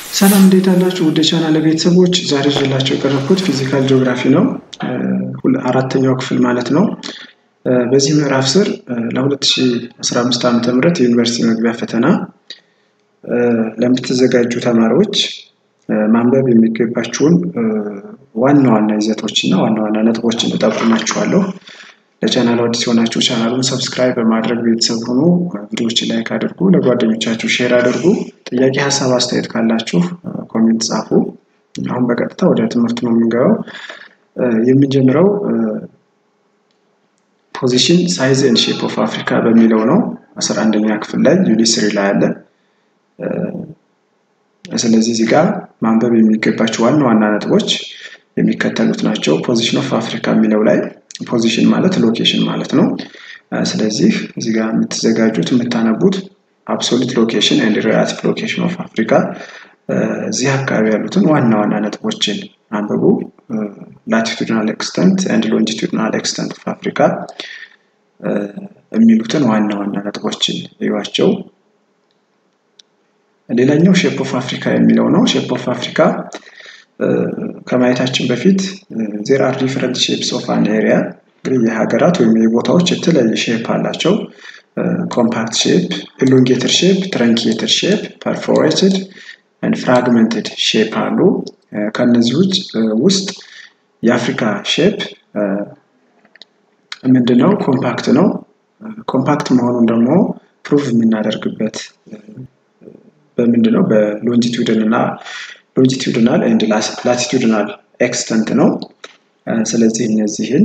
ሰላም እንዴት አላችሁ? ወደ ቻናል ቤተሰቦች ዛሬ ይዤላችሁ የቀረብኩት ፊዚካል ጂኦግራፊ ነው። አራተኛው ክፍል ማለት ነው። በዚህ ምዕራፍ ስር ለ2015 ዓ ም የዩኒቨርሲቲ መግቢያ ፈተና ለምትዘጋጁ ተማሪዎች ማንበብ የሚገባችሁን ዋና ዋና ይዘቶች እና ዋና ዋና ነጥቦችን እጠቁማችኋለሁ። ለቻናሉ አዲስ የሆናችሁ ቻናሉን ሰብስክራይብ በማድረግ ቤተሰብ ሆኖ ቪዲዮዎችን ላይክ አድርጉ፣ ለጓደኞቻችሁ ሼር አድርጉ። ጥያቄ፣ ሀሳብ፣ አስተያየት ካላችሁ ኮሜንት ጻፉ። አሁን በቀጥታ ወደ ትምህርቱ ነው የምንገባው። የምንጀምረው ፖዚሽን ሳይዝ ኤንድ ሼፕ ኦፍ አፍሪካ በሚለው ነው። አስራ አንደኛ ክፍል ላይ ዩኒት ስሪ ላይ አለ። ስለዚህ እዚህ ጋር ማንበብ የሚገባቸው ዋና ዋና ነጥቦች የሚከተሉት ናቸው። ፖዚሽን ኦፍ አፍሪካ የሚለው ላይ ፖዚሽን ማለት ሎኬሽን ማለት ነው። ስለዚህ እዚህ ጋር የምትዘጋጁት የምታነቡት አብሶሉት ሎኬሽን ኤንድ ሪላቲቭ ሎኬሽን ኦፍ አፍሪካ እዚህ አካባቢ ያሉትን ዋና ዋና ነጥቦችን አንብቡ። ላቲቱድናል ኤክስተንት ኤንድ ሎንጂቱድናል ኤክስተንት ኦፍ አፍሪካ የሚሉትን ዋና ዋና ነጥቦችን እዩዋቸው። ሌላኛው ሼፕ ኦፍ አፍሪካ የሚለው ነው። ሼፕ ኦፍ አፍሪካ ከማየታችን በፊት ዜር አር ዲፍረንት ሼፕስ ኦፍ አን ኤሪያ እንግዲህ የሀገራት ወይም የቦታዎች የተለያየ ሼፕ አላቸው። ኮምፓክት ሼፕ፣ ኢሎንጌትድ ሼፕ፣ ትረንኪየትድ ሼፕ፣ ፐርፎሬትድ ኤንድ ፍራግመንትድ ሼፕ አሉ። ከእነዚህ ውጭ ውስጥ የአፍሪካ ሼፕ ምንድነው? ኮምፓክት ነው። ኮምፓክት መሆኑን ደግሞ ፕሩቭ የምናደርግበት በምንድነው? በሎንጂቱድን እና ሎንጂቱድናል ኤንድ ላቲቱድናል ኤክስተንት ነው። ስለዚህ እነዚህን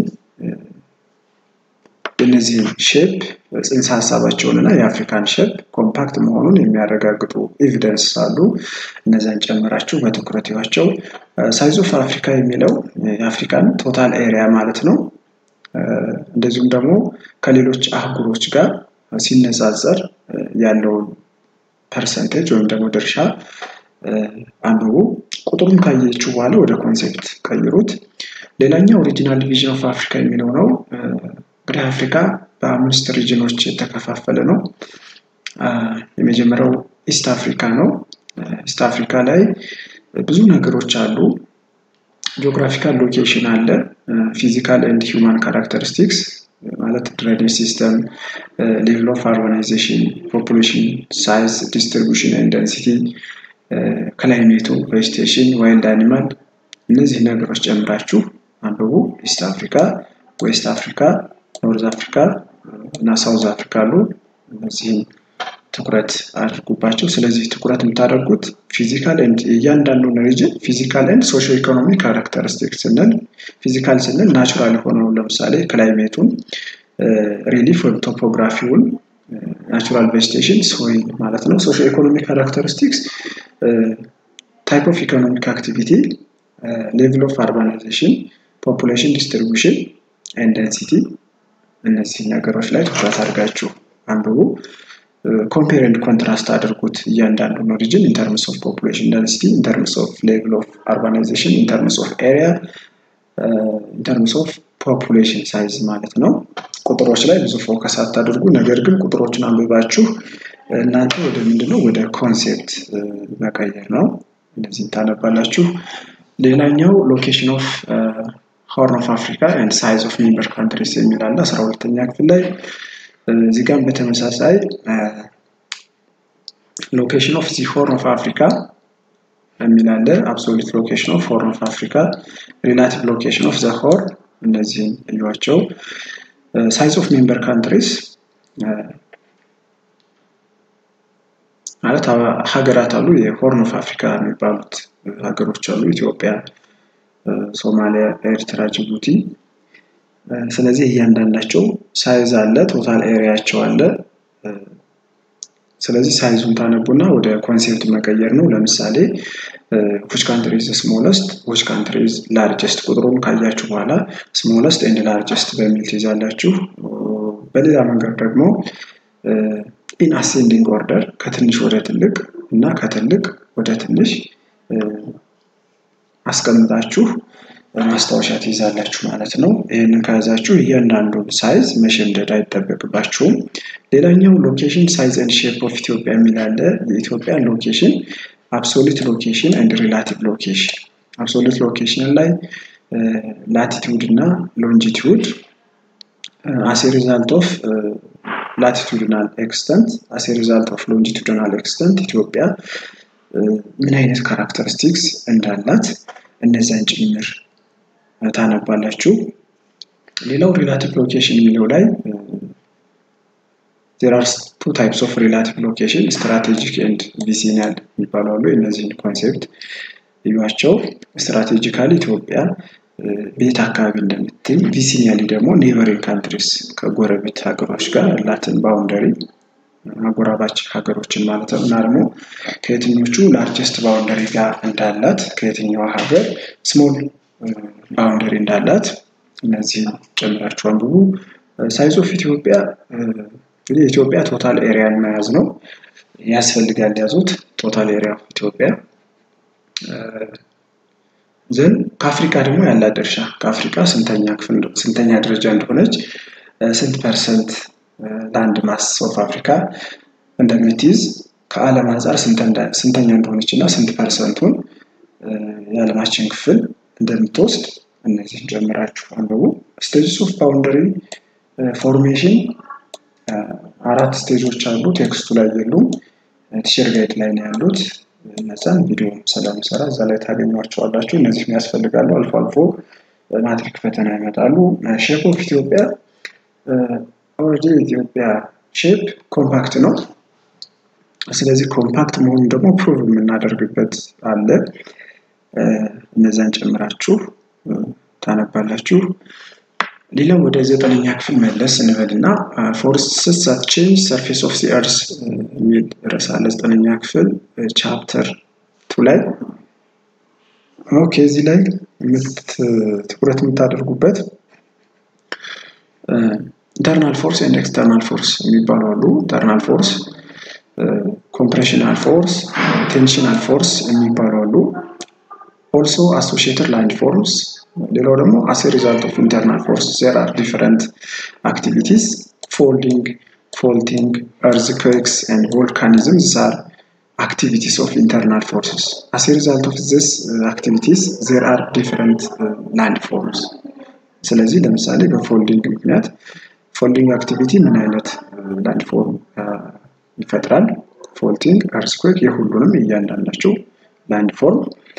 የነዚህን ሼፕ ጽንሰ ሀሳባቸውን እና የአፍሪካን ሼፕ ኮምፓክት መሆኑን የሚያረጋግጡ ኤቪደንስ አሉ። እነዚያን ጨምራችሁ በትኩረት ይዋቸው። ሳይዝ ኦፍ አፍሪካ የሚለው የአፍሪካን ቶታል ኤሪያ ማለት ነው። እንደዚሁም ደግሞ ከሌሎች አህጉሮች ጋር ሲነጻጸር ያለውን ፐርሰንቴጅ ወይም ደግሞ ድርሻ አንብቡ። ቁጥሩን ካየችው በኋላ ወደ ኮንሴፕት ቀይሩት። ሌላኛው ኦሪጂናል ዲቪዥን ኦፍ አፍሪካ የሚለው ነው። እንግዲህ አፍሪካ በአምስት ሪጅኖች የተከፋፈለ ነው። የመጀመሪያው ኢስት አፍሪካ ነው። ኢስት አፍሪካ ላይ ብዙ ነገሮች አሉ። ጂኦግራፊካል ሎኬሽን አለ። ፊዚካል ኤንድ ሂውማን ካራክተሪስቲክስ ማለት ድሬኔጅ ሲስተም፣ ሌቭል ኦፍ አርባናይዜሽን፣ ፖፑሌሽን ሳይዝ፣ ዲስትሪቢሽን ኤንድ ደንሲቲ፣ ክላይሜቱ፣ ቬጅቴሽን፣ ዋይልድ አኒማል እነዚህ ነገሮች ጨምራችሁ አንብቡ። ኢስት አፍሪካ፣ ዌስት አፍሪካ፣ ኖርዝ አፍሪካ እና ሳውዝ አፍሪካ አሉ። እነዚህም ትኩረት አድርጉባቸው። ስለዚህ ትኩረት የምታደርጉት ፊዚካል ኤንድ እያንዳንዱን ሪጅን ፊዚካል ኤንድ ሶሾ ኢኮኖሚ ካራክተሪስቲክ ስንል ፊዚካል ስንል ናቹራል የሆነውን ለምሳሌ ክላይሜቱን፣ ሪሊፍ ወይም ቶፖግራፊውን፣ ናቹራል ቬጅቴሽን ሶይል ማለት ነው። ሶሾ ኢኮኖሚ ካራክተሪስቲክስ ታይፕ ኦፍ ኢኮኖሚክ አክቲቪቲ፣ ሌቭል ኦፍ አርባናይዜሽን፣ ፖፑሌሽን ዲስትሪቢሽን ኤንድ ደንሲቲ እነዚህ ነገሮች ላይ ትኩረት አድርጋችሁ አንብቡ። ኮምፔር ኤንድ ኮንትራስት አድርጉት እያንዳንዱን ኦሪጅን ኢንተርምስ ኦፍ ፖፑሌሽን ደንሲቲ፣ ኢንተርምስ ኦፍ ሌቭል ኦፍ አርባናይዜሽን፣ ኢንተርምስ ኦፍ ኤሪያ፣ ኢንተርምስ ኦፍ ፖፑሌሽን ሳይዝ ማለት ነው። ቁጥሮች ላይ ብዙ ፎከስ አታድርጉ። ነገር ግን ቁጥሮችን አንብባችሁ እናንተ ወደ ምንድነው ወደ ኮንሴፕት መቀየር ነው። እነዚህን ታነባላችሁ። ሌላኛው ሎኬሽን ኦፍ ሆርን ኦፍ አፍሪካ ኤንድ ሳይዝ ኦፍ ሜምበር ካንትሪስ የሚል አለ አስራ ሁለተኛ ክፍል ላይ እዚህ ጋር በተመሳሳይ ሎኬሽን ኦፍ ዚ ሆርን ኦፍ አፍሪካ የሚል አለ። አብሶሉት ሎኬሽን ኦፍ ሆርን ኦፍ አፍሪካ፣ ሪላቲቭ ሎኬሽን ኦፍ ዘ ሆርን እነዚህን እዩዋቸው። ሳይዝ ኦፍ ሜምበር ካንትሪስ ማለት ሀገራት አሉ። የሆርን ኦፍ አፍሪካ የሚባሉት ሀገሮች አሉ። ኢትዮጵያ፣ ሶማሊያ፣ ኤርትራ፣ ጅቡቲ ስለዚህ እያንዳንዳቸው ሳይዝ አለ፣ ቶታል ኤሪያቸው አለ። ስለዚህ ሳይዙን ታነቡና ወደ ኮንሴፕት መቀየር ነው። ለምሳሌ ዊች ካንትሪ ኢዝ ስሞለስት፣ ዊች ካንትሪ ኢዝ ላርጀስት ቁጥሩን ካያችሁ በኋላ ስሞለስት ኤንድ ላርጀስት በሚል ትይዛላችሁ። በሌላ መንገድ ደግሞ ኢን አሴንዲንግ ኦርደር ከትንሽ ወደ ትልቅ እና ከትልቅ ወደ ትንሽ አስቀምጣችሁ ማስታወሻ ትይዛላችሁ ማለት ነው። ይህንን ከያዛችሁ እያንዳንዱን ሳይዝ መሸምደድ አይጠበቅባችሁም። ሌላኛው ሎኬሽን ሳይዝ ኤንድ ሼፕ ኦፍ ኢትዮጵያ የሚል አለ። የኢትዮጵያን ሎኬሽን አብሶሉት ሎኬሽን ኤንድ ሪላቲቭ ሎኬሽን አብሶሉት ሎኬሽን ላይ ላቲቲዩድ እና ሎንጂቲዩድ አስ ሪዛልት ኦፍ ላቲቱድናል ኤክስተንት አስ ሪዛልት ኦፍ ሎንጂቱድናል ኤክስተንት ኢትዮጵያ ምን አይነት ካራክተሪስቲክስ እንዳላት እነዚያን ጭምር ታነባላችሁ። ሌላው ሪላቲቭ ሎኬሽን የሚለው ላይ ዜር አር ቱ ታይፕስ ኦፍ ሪላቲቭ ሎኬሽን ስትራቴጂክ ኤንድ ቪሲኒያል የሚባሉ አሉ። እነዚህን ኮንሴፕት እዩዋቸው። ስትራቴጂካሊ ኢትዮጵያ ቤት አካባቢ እንደምትገኝ፣ ቪሲኒያሊ ደግሞ ኔበሪንግ ካንትሪስ ከጎረቤት ሀገሮች ጋር ያላትን ባውንደሪ አጎራባች ሀገሮችን ማለት ነው እና ደግሞ ከየትኞቹ ላርጀስት ባውንደሪ ጋር እንዳላት ከየትኛዋ ሀገር ስሞል ባውንደሪ እንዳላት እነዚህን ጨምራችሁ አንብቡ። ሳይዝ ኦፍ ኢትዮጵያ እንግዲህ የኢትዮጵያ ቶታል ኤሪያን መያዝ ነው ያስፈልጋል። ያዙት ቶታል ኤሪያ ኦፍ ኢትዮጵያ ዘን ከአፍሪካ ደግሞ ያላት ድርሻ ከአፍሪካ ስንተኛ ክፍል ስንተኛ ደረጃ እንደሆነች ስንት ፐርሰንት ላንድ ማስ ኦፍ አፍሪካ እንደምትይዝ ከዓለም አንጻር ስንተኛ እንደሆነች እና ስንት ፐርሰንቱን የዓለማችን ክፍል እንደምትወስድ እነዚህን ጀምራችሁ አንብቡ። ስቴጅስ ኦፍ ባውንደሪ ፎርሜሽን አራት ስቴጆች አሉ። ቴክስቱ ላይ የሉም። ቲሸር ጋይድ ላይ ነው ያሉት። እነዛን ቪዲዮ ስለምሰራ እዛ ላይ ታገኟቸዋላችሁ። እነዚህ ያስፈልጋሉ። አልፎ አልፎ ማትሪክ ፈተና ይመጣሉ። ሼፕ ኦፍ ኢትዮጵያ ኦልሬዲ የኢትዮጵያ ሼፕ ኮምፓክት ነው። ስለዚህ ኮምፓክት መሆኑን ደግሞ ፕሩቭ የምናደርግበት አለ። እነዛን ጨምራችሁ ታነባላችሁ። ሌላው ወደ ዘጠነኛ ክፍል መለስ እንበልና ፎረስትስ ዛት ቼንጅ ሰርፌስ ኦፍ ዚ እርስ የሚል ርዕስ አለ። ዘጠነኛ ክፍል ቻፕተር ቱ ላይ ኦኬ። እዚህ ላይ ትኩረት የምታደርጉበት ኢንተርናል ፎርስ ኤንድ ኤክስተርናል ፎርስ የሚባሉ አሉ። ኢንተርናል ፎርስ፣ ኮምፕሬሽናል ፎርስ፣ ቴንሽናል ፎርስ የሚባሉ አሉ። ኦልሶ አሶሺየትድ ላንድ ፎርስ ሌላው ደግሞ አስ ሪዛልት ኦፍ ኢንተርናል ፎርስ ዜር አር ዲፈረንት አክቲቪቲስ ፎልዲንግ ፎልቲንግ እርዝክዌክስ ኤንድ ቮልካኒዝም ዚስ አር activities of internal forces. As a result of this uh, activities, there are different uh, landforms. ስለዚህ ለምሳሌ በፎልዲንግ ምክንያት ፎልዲንግ አክቲቪቲ ምን አይነት ላንድ ፎርም ይፈጥራል? ፎልቲንግ፣ እርስኩዌክ የሁሉንም እያንዳንዳቸው ላንድ ፎርም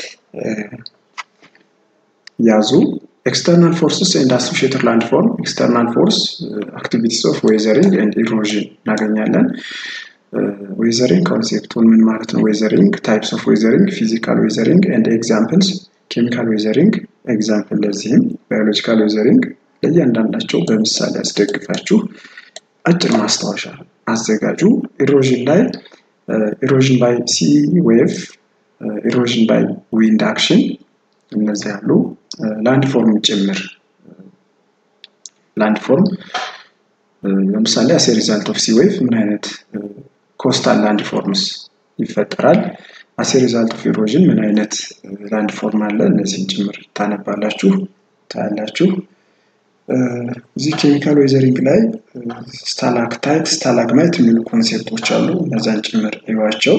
ያዙ። ኤክስተርናል ፎርስስ ኤንድ አሶሺየትድ ላንድ ፎርም ኤክስተርናል ፎርስ አክቲቪቲስ ኦፍ ዌዘሪንግ ኤንድ ኢሮዥን እናገኛለን። ዌዘሪንግ ኮንሴፕቱን ምን ማለት ነው? ዌዘሪንግ ታይፕስ ኦፍ ዌዘሪንግ ፊዚካል ዌዘሪንግ ኤንድ ኤግዛምፕልስ ኬሚካል ዌዘሪንግ ኤግዛምፕል ለዚህም ባዮሎጂካል ዌዘሪንግ ለእያንዳንዳቸው በምሳሌ ያስደግፋችሁ አጭር ማስታወሻ አዘጋጁ። ኢሮዥን ላይ ኢሮዥን ባይ ሲ ዌቭ፣ ኢሮዥን ባይ ዊንድ አክሽን እነዚህ ያሉ ላንድ ፎርም ጭምር ላንድ ፎርም ለምሳሌ አስ ሪዛልት ኦፍ ሲ ዌቭ ምን አይነት ኮስታል ላንድ ፎርምስ ይፈጠራል? አስ ሪዛልት ኦፍ ኢሮዥን ምን አይነት ላንድ ፎርም አለ? እነዚህን ጭምር ታነባላችሁ ታያላችሁ። እዚህ ኬሚካል ዌዘሪንግ ላይ ስታላክታይት፣ ስታላግማይት የሚሉ ኮንሴፕቶች አሉ። እነዛን ጭምር ይዋቸው።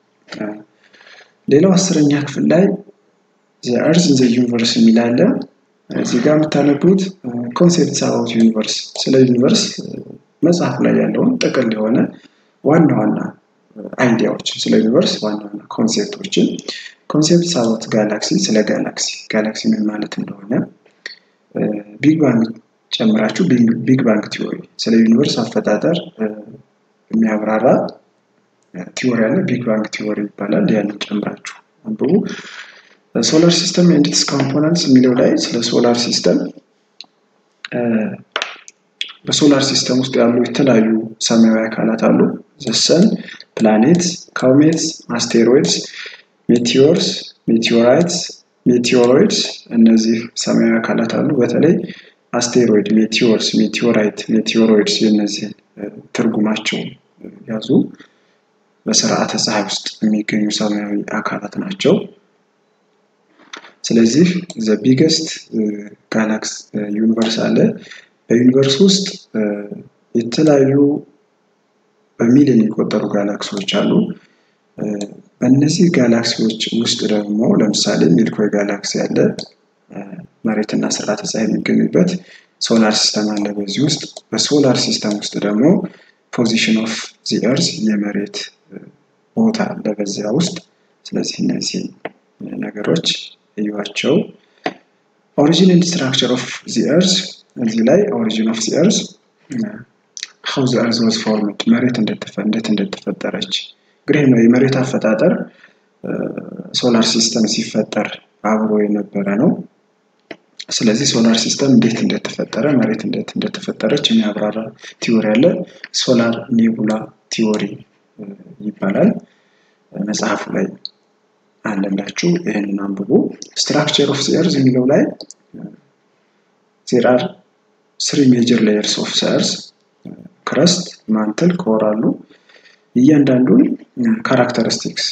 ሌላው አስረኛ ክፍል ላይ እርዝ ዘ ዩኒቨርስ የሚል አለ። እዚህ ጋር የምታነቡት ኮንሴፕት አባውት ዩኒቨርስ ስለ ዩኒቨርስ መጽሐፍ ላይ ያለውን ጥቅል የሆነ ዋና ዋና አይዲያዎችን ስለ ዩኒቨርስ ዋና ዋና ኮንሴፕቶችን ኮንሴፕት አባውት ጋላክሲ ስለ ጋላክሲ ጋላክሲ ምን ማለት እንደሆነ ቢግ ባንግ ጨምራችሁ ቢግ ባንግ ቲዎሪ ስለ ዩኒቨርስ አፈጣጠር የሚያብራራ ቲዎሪ አለ። ቢግ ባንግ ቲዎሪ ይባላል። ያንን ጨምራችሁ አንብቡ። ሶላር ሲስተም ኤንድ ኢትስ ኮምፖነንትስ የሚለው ላይ ስለ ሶላር ሲስተም በሶላር ሲስተም ውስጥ ያሉ የተለያዩ ሰማያዊ አካላት አሉ። ዘሰን፣ ፕላኔት፣ ካውሜትስ፣ አስቴሮይድስ፣ ሜቲዮርስ፣ ሜቲዮራይትስ፣ ሜቲዮሮይድስ እነዚህ ሰማያዊ አካላት አሉ። በተለይ አስቴሮይድ፣ ሜቲዮርስ፣ ሜቲዮራይት፣ ሜቲዮሮይድስ የእነዚህ ትርጉማቸው ያዙ። በስርዓተ ፀሐይ ውስጥ የሚገኙ ሰማያዊ አካላት ናቸው። ስለዚህ ዘ ቢገስት ጋላክስ ዩኒቨርስ አለ። በዩኒቨርስ ውስጥ የተለያዩ በሚሊዮን የሚቆጠሩ ጋላክሲዎች አሉ። በእነዚህ ጋላክሲዎች ውስጥ ደግሞ ለምሳሌ ሚልኮይ ጋላክሲ ያለ መሬትና ስርዓተ ፀሐይ የሚገኙበት ሶላር ሲስተም አለ። በዚህ ውስጥ በሶላር ሲስተም ውስጥ ደግሞ ፖዚሽን ኦፍ ዚ ኤርዝ የመሬት ቦታ አለ በዚያ ውስጥ። ስለዚህ እነዚህ ነገሮች እዩዋቸው። ኦሪጂን ኤንድ ስትራክቸር ኦፍ ዚ ኤርዝ እዚህ ላይ ኦሪጂን ኦፍ ዚ ኤርዝ ሀው ዚ ኤርዝ ዋዝ ፎርምድ መሬት እንዴት እንደተፈጠረች እንግዲህ የመሬት አፈጣጠር ሶላር ሲስተም ሲፈጠር አብሮ የነበረ ነው። ስለዚህ ሶላር ሲስተም እንዴት እንደተፈጠረ መሬት እንዴት እንደተፈጠረች የሚያብራራ ቲዎሪ አለ። ሶላር ኔቡላ ቲዎሪ ይባላል። መጽሐፉ ላይ አለላችሁ። ይህንን አንብቡ። ስትራክቸር ኦፍ ኤርዝ የሚለው ላይ ዜር አር ስሪ ሜጀር ሌየርስ ኦፍ ኤርዝ ክረስት፣ ማንትል፣ ኮር አሉ። እያንዳንዱን ካራክተሪስቲክስ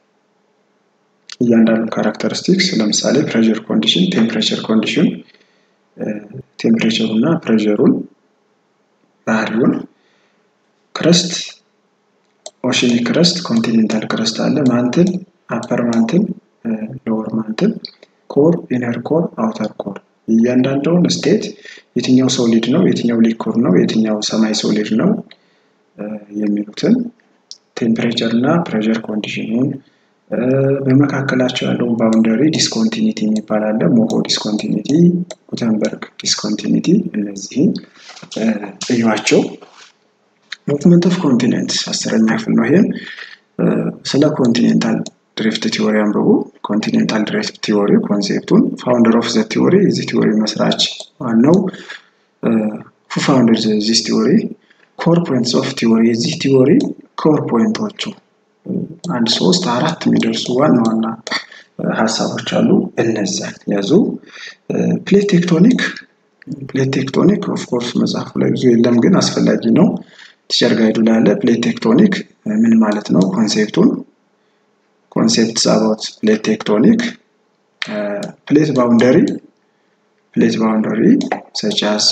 እያንዳንዱ ካራክተሪስቲክስ ለምሳሌ ፕሬሸር ኮንዲሽን፣ ቴምፕሬቸር ኮንዲሽን፣ ቴምፕሬቸሩ እና ፕሬሸሩን ባህሪውን፣ ክረስት፣ ኦሽኒክ ክረስት፣ ኮንቲኔንታል ክረስት አለ፣ ማንትል፣ አፐር ማንትል፣ ሎወር ማንትል፣ ኮር፣ ኢነር ኮር፣ አውተር ኮር እያንዳንዱን ስቴት የትኛው ሶሊድ ነው፣ የትኛው ሊኩር ነው፣ የትኛው ሰማይ ሶሊድ ነው የሚሉትን ቴምፕሬቸር እና ፕሬሸር ኮንዲሽኑን በመካከላቸው ያለውን ባውንደሪ ዲስኮንቲኒቲ የሚባል አለ። ሞሆ ዲስኮንቲኒቲ፣ ጉተንበርግ ዲስኮንቲኒቲ እነዚህን እዩዋቸው። ሙቭመንት ኦፍ ኮንቲኔንት አስረኛ ክፍል ነው። ይሄም ስለ ኮንቲኔንታል ድሪፍት ቲዎሪ አንብቡ። ኮንቲኔንታል ድሪፍት ቲዎሪ ኮንሴፕቱን ፋውንደር ኦፍ ዘ ቲዎሪ የዚህ ቲዎሪ መስራች ዋናው ሁ ፋውንደር ዚስ ቲዎሪ ኮር ፖይንትስ ኦፍ ቲዎሪ የዚህ ቲዎሪ ኮር ፖይንቶቹ አንድ ሶስት አራት የሚደርሱ ዋና ዋና ሀሳቦች አሉ። እነዚያን ያዙ። ፕሌት ቴክቶኒክ ፕሌት ቴክቶኒክ ኦፍኮርስ መጽሐፉ ላይ ብዙ የለም፣ ግን አስፈላጊ ነው። ቲቸር ጋይዱ ላይ ያለ ፕሌት ቴክቶኒክ ምን ማለት ነው? ኮንሴፕቱን ኮንሴፕትስ አባውት ፕሌት ቴክቶኒክ ፕሌት ባውንደሪ ፕሌት ባውንደሪ ሰቻስ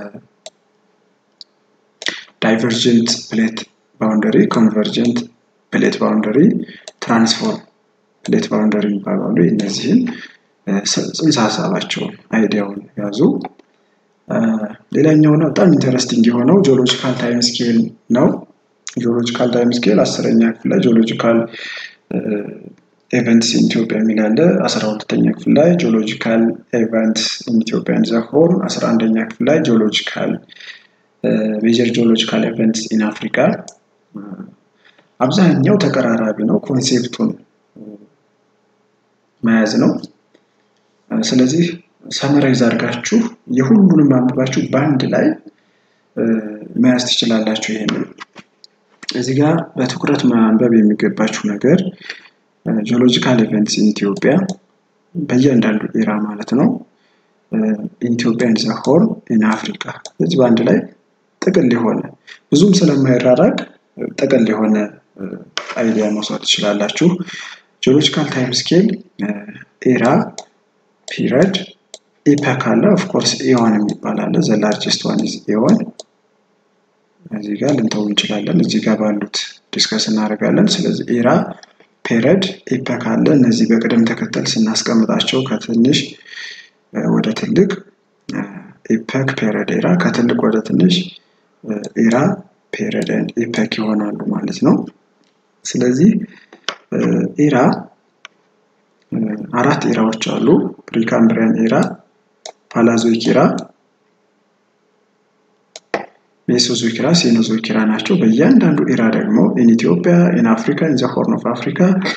ዳይቨርጀንት ፕሌት ባውንደሪ ኮንቨርጀንት ፕሌት ባውንደሪ ትራንስፎርም ፕሌት ባውንደሪ ይባላሉ። እነዚህን ጽንሰ ሀሳባቸውን አይዲያውን ያዙ። ሌላኛው ነው በጣም ኢንተረስቲንግ የሆነው ጂኦሎጂካል ታይም ስኬል ነው። ጂኦሎጂካል ታይም ስኬል አስረኛ ክፍል ላይ ጂኦሎጂካል ኤቨንትስ ኢን ኢትዮጵያ የሚል አለ። አስራ ሁለተኛ ክፍል ላይ ጂኦሎጂካል ኤቨንትስ ኢን ኢትዮጵያ ኢን ዘ ሆርን፣ አስራ አንደኛ ክፍል ላይ ጂኦሎጂካል ሜጀር ጂኦሎጂካል ኤቨንትስ ኢን አፍሪካ አብዛኛው ተቀራራቢ ነው። ኮንሴፕቱን መያዝ ነው። ስለዚህ ሰመራይዝ አድርጋችሁ የሁሉንም አንብባችሁ በአንድ ላይ መያዝ ትችላላችሁ። ይሄንን እዚህ ጋር በትኩረት ማንበብ የሚገባችሁ ነገር ጂኦሎጂካል ኢቨንትስ ኢን ኢትዮጵያ በእያንዳንዱ ኤራ ማለት ነው። ኢትዮጵያ ኢን ዘ ሆርን ኢን አፍሪካ ስለዚህ በአንድ ላይ ጥቅል የሆነ ብዙም ስለማይራራቅ ጥቅል የሆነ አይዲያ መውሰድ ትችላላችሁ። ጂኦሎጂካል ታይም ስኬል ኤራ፣ ፒሪድ፣ ኢፐክ አለ። ኦፍኮርስ ኤዮን የሚባል አለ። ዘ ላርጀስት ዋን ኢዝ ኤዮን። እዚህ ጋር ልንተው እንችላለን። እዚህ ጋር ባሉት ዲስከስ እናደርጋለን። ስለዚህ ኤራ፣ ፔሪድ፣ ኢፐክ አለ። እነዚህ በቅደም ተከተል ስናስቀምጣቸው ከትንሽ ወደ ትልቅ ኢፐክ፣ ፔሪድ፣ ኤራ፣ ከትልቅ ወደ ትንሽ ኤራ ፔሪድ ኤንድ ኢፐክ ይሆናሉ ማለት ነው። ስለዚህ ኤራ አራት ኤራዎች አሉ። ፕሪካምብሪያን ኤራ፣ ፓላዞይክ ኤራ፣ ሜሶዞይክ ኤራ፣ ሴኖዞይክ ኤራ ናቸው። በእያንዳንዱ ኤራ ደግሞ ኢን ኢትዮጵያ፣ ኢን አፍሪካ፣ ኢን ዘ ሆርን ኦፍ አፍሪካ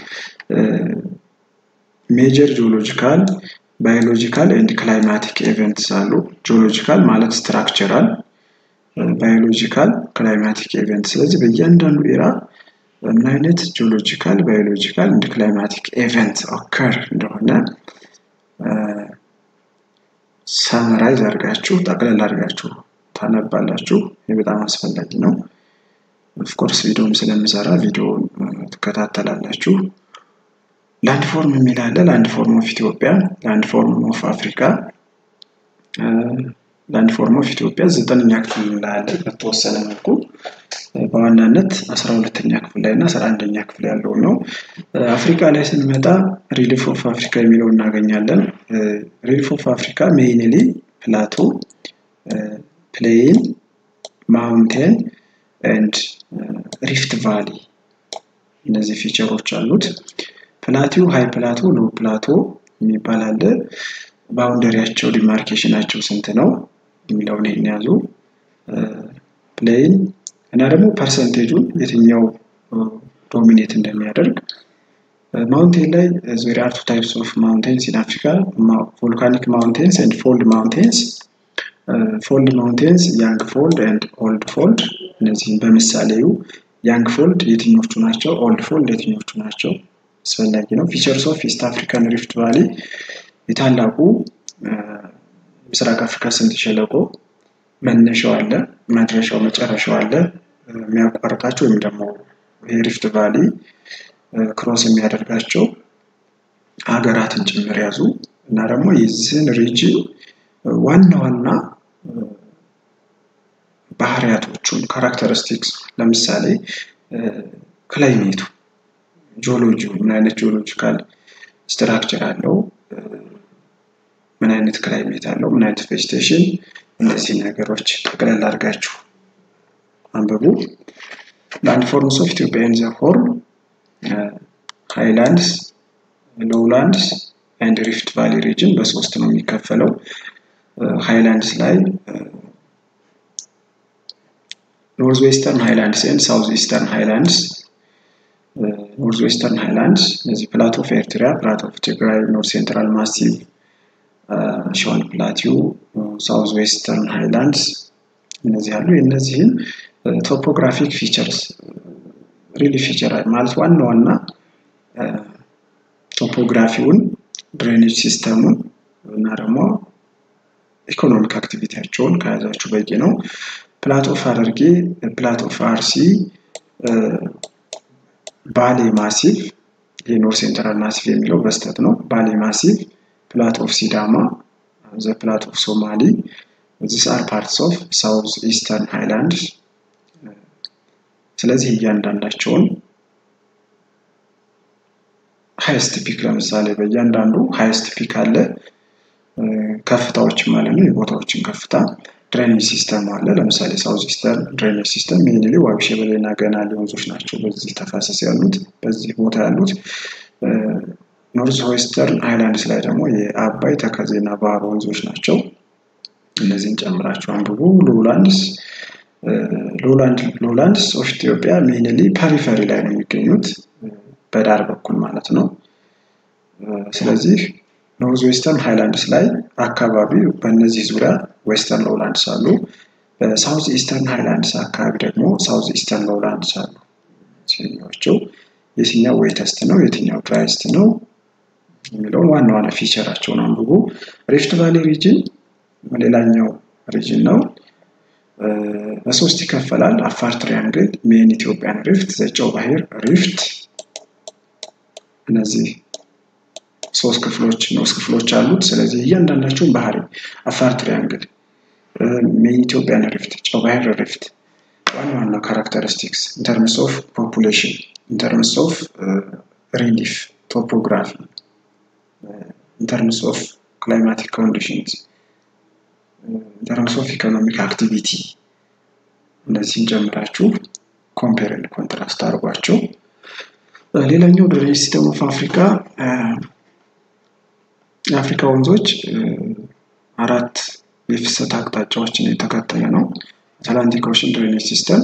ሜጀር ጂኦሎጂካል ባዮሎጂካል ኤንድ ክላይማቲክ ኤቨንትስ አሉ። ጂኦሎጂካል ማለት ስትራክቸራል ባዮሎጂካል ክላይማቲክ ኤቨንት። ስለዚህ በእያንዳንዱ ኤራ ምን አይነት ጂኦሎጂካል ባዮሎጂካል እንድ ክላይማቲክ ኤቨንት ኦከር እንደሆነ ሰመራይዝ አድርጋችሁ ጠቅለል አድርጋችሁ ታነባላችሁ። ይህ በጣም አስፈላጊ ነው። ኦፍኮርስ ቪዲዮም ስለምሰራ ቪዲዮውን ትከታተላላችሁ። ላንድ ፎርም የሚል አለ። ላንድ ፎርም ኦፍ ኢትዮጵያ፣ ላንድ ፎርም ኦፍ አፍሪካ ላንድ ፎርም ኦፍ ኢትዮጵያ ዘጠነኛ ክፍል ላይ አለ በተወሰነ መልኩ በዋናነት አስራ ሁለተኛ ክፍል ላይ እና አስራ አንደኛ ክፍል ያለው ነው። አፍሪካ ላይ ስንመጣ ሪሊፍ ኦፍ አፍሪካ የሚለው እናገኛለን። ሪሊፍ ኦፍ አፍሪካ ሜይንሊ ፕላቶ፣ ፕሌን፣ ማውንቴን ኤንድ ሪፍት ቫሊ እነዚህ ፊቸሮች አሉት። ፕላቲው ሃይ ፕላቶ፣ ሎ ፕላቶ የሚባል አለ። ባውንደሪያቸው ዲማርኬሽናቸው ስንት ነው የሚለውን ይህን ያዙ። ፕሌን እና ደግሞ ፐርሰንቴጁን የትኛው ዶሚኔት እንደሚያደርግ ማውንቴን ላይ ዜር አር ቱ ታይፕስ ኦፍ ማውንቴንስ ኢን አፍሪካ ቮልካኒክ ማውንቴንስ ኤንድ ፎልድ ማውንቴንስ ፎልድ ማውንቴንስ ያንግ ፎልድ ኤንድ ኦልድ ፎልድ እነዚህም በምሳሌው ያንግ ፎልድ የትኞቹ ናቸው ኦልድ ፎልድ የትኞቹ ናቸው አስፈላጊ ነው ፊቸርስ ኦፍ ኢስት አፍሪካን ሪፍት ቫሊ የታላቁ ምስራቅ አፍሪካ ስምጥ ሸለቆ መነሻው አለ መድረሻው መጨረሻው አለ የሚያቋርጣቸው ወይም ደግሞ የሪፍት ቫሊ ክሮስ የሚያደርጋቸው ሀገራትን ጭምር ያዙ እና ደግሞ የዚህን ሪጅን ዋና ዋና ባህሪያቶቹን ካራክተሪስቲክስ ለምሳሌ ክላይሜቱ ጂኦሎጂ ምን አይነት ጂኦሎጂካል ስትራክቸር አለው ምን አይነት ክላይሜት አለው ምን አይነት ቬጅቴሽን እነዚህ ነገሮች ጠቅለል አድርጋችሁ አንብቡ ላንድ ፎርምስ ኦፍ ኢትዮጵያ ኢን ዘ ሆርን ሃይላንድስ ሎውላንድስ ኤንድ ሪፍት ቫሊ ሪጅን በሶስት ነው የሚከፈለው ሃይላንድስ ላይ ኖርዝ ዌስተርን ሃይላንድስ ኤንድ ሳውዝ ኢስተርን ሃይላንድስ ኖርዝ ዌስተርን ሃይላንድስ እነዚህ ፕላቶ ኦፍ ኤርትራ ፕላቶ ኦፍ ትግራይ ኖርዝ ሴንትራል ማሲቭ ሸዋን ፕላቲው ሳውዝ ዌስተርን ሃይላንድስ እነዚህ አሉ የእነዚህን ቶፖግራፊክ ፊቸርስ ሪሊ ፊቸር ማለት ዋና ዋና ቶፖግራፊውን ድሬኔጅ ሲስተሙን እና ደግሞ ኢኮኖሚክ አክቲቪቲያቸውን ከያዛችሁ በቂ ነው ፕላት ኦፍ ሐረርጌ ፕላት ኦፍ አርሲ ባሌ ማሲቭ የኖር ሴንትራል ማሲቭ የሚለው በስተት ነው ባሌ ማሲቭ ፕላት ኦፍ ሲዳማ ዘ ፕላት ኦፍ ሶማሊ ዚስ አር ፓርትስ ኦፍ ሳውዝ ኢስተርን ሃይላንድ ስለዚህ እያንዳንዳቸውን ሃይስት ፒክ ለምሳሌ በእያንዳንዱ ሃይስት ፒክ አለ ከፍታዎች ማለት ነው የቦታዎችን ከፍታ ድሬኔጅ ሲስተም አለ ለምሳሌ ሳውዝ ኢስተርን ድሬኔጅ ሲስተም ሜንሊ ዋቢ ሸበሌና ገናሌ ወንዞች ናቸው በዚህ ተፋሰስ ያሉት በዚህ ቦታ ያሉት ኖርዝ ዌስተርን ሃይላንድስ ላይ ደግሞ የአባይ ተከዜና ባህር ወንዞች ናቸው እነዚህን ጨምራችሁ አንብቡ ሎላንድስ ሎላንድስ ኦፍ ኢትዮጵያ ሜንሊ ፐሪፈሪ ላይ ነው የሚገኙት በዳር በኩል ማለት ነው ስለዚህ ኖርዝ ዌስተርን ሃይላንድስ ላይ አካባቢ በእነዚህ ዙሪያ ዌስተርን ሎላንድስ አሉ በሳውዝ ኢስተርን ሃይላንድስ አካባቢ ደግሞ ሳውዝ ኢስተርን ሎላንድስ አሉ ሲኛዎቸው የትኛው ዌተስት ነው የትኛው ድራይስት ነው የሚለውን ዋና ዋና ፊቸራቸውን አንብቡ ሪፍት ቫሊ ሪጅን ሌላኛው ሪጅን ነው በሶስት ይከፈላል አፋር ትሪያንግል ሜን ኢትዮጵያን ሪፍት ዘጨው ባህር ሪፍት እነዚህ ሶስት ክፍሎች ኖስ ክፍሎች አሉት ስለዚህ እያንዳንዳቸውን ባህሪ አፋር ትሪያንግል ሜን ኢትዮጵያን ሪፍት ጨው ባህር ሪፍት ዋና ዋና ካራክተሪስቲክስ ኢንተርምስ ኦፍ ፖፑሌሽን ኢንተርምስ ኦፍ ሪሊፍ ቶፖግራፊ ኢንተርምስ ኦፍ ክላይማቲክ ኮንዲሽንስ ኢንተርምስ ኦፍ ኢኮኖሚክ አክቲቪቲ እነዚህን ጨምራችሁ ኮምፔር ኮንትራስት አድርጓቸው ሌላኛው ድሬኔጅ ሲስተም ኦፍ አፍሪካ የአፍሪካ ወንዞች አራት የፍሰት አቅጣጫዎችን የተከተለ ነው አትላንቲክ ኦሽን ድሬኔጅ ሲስተም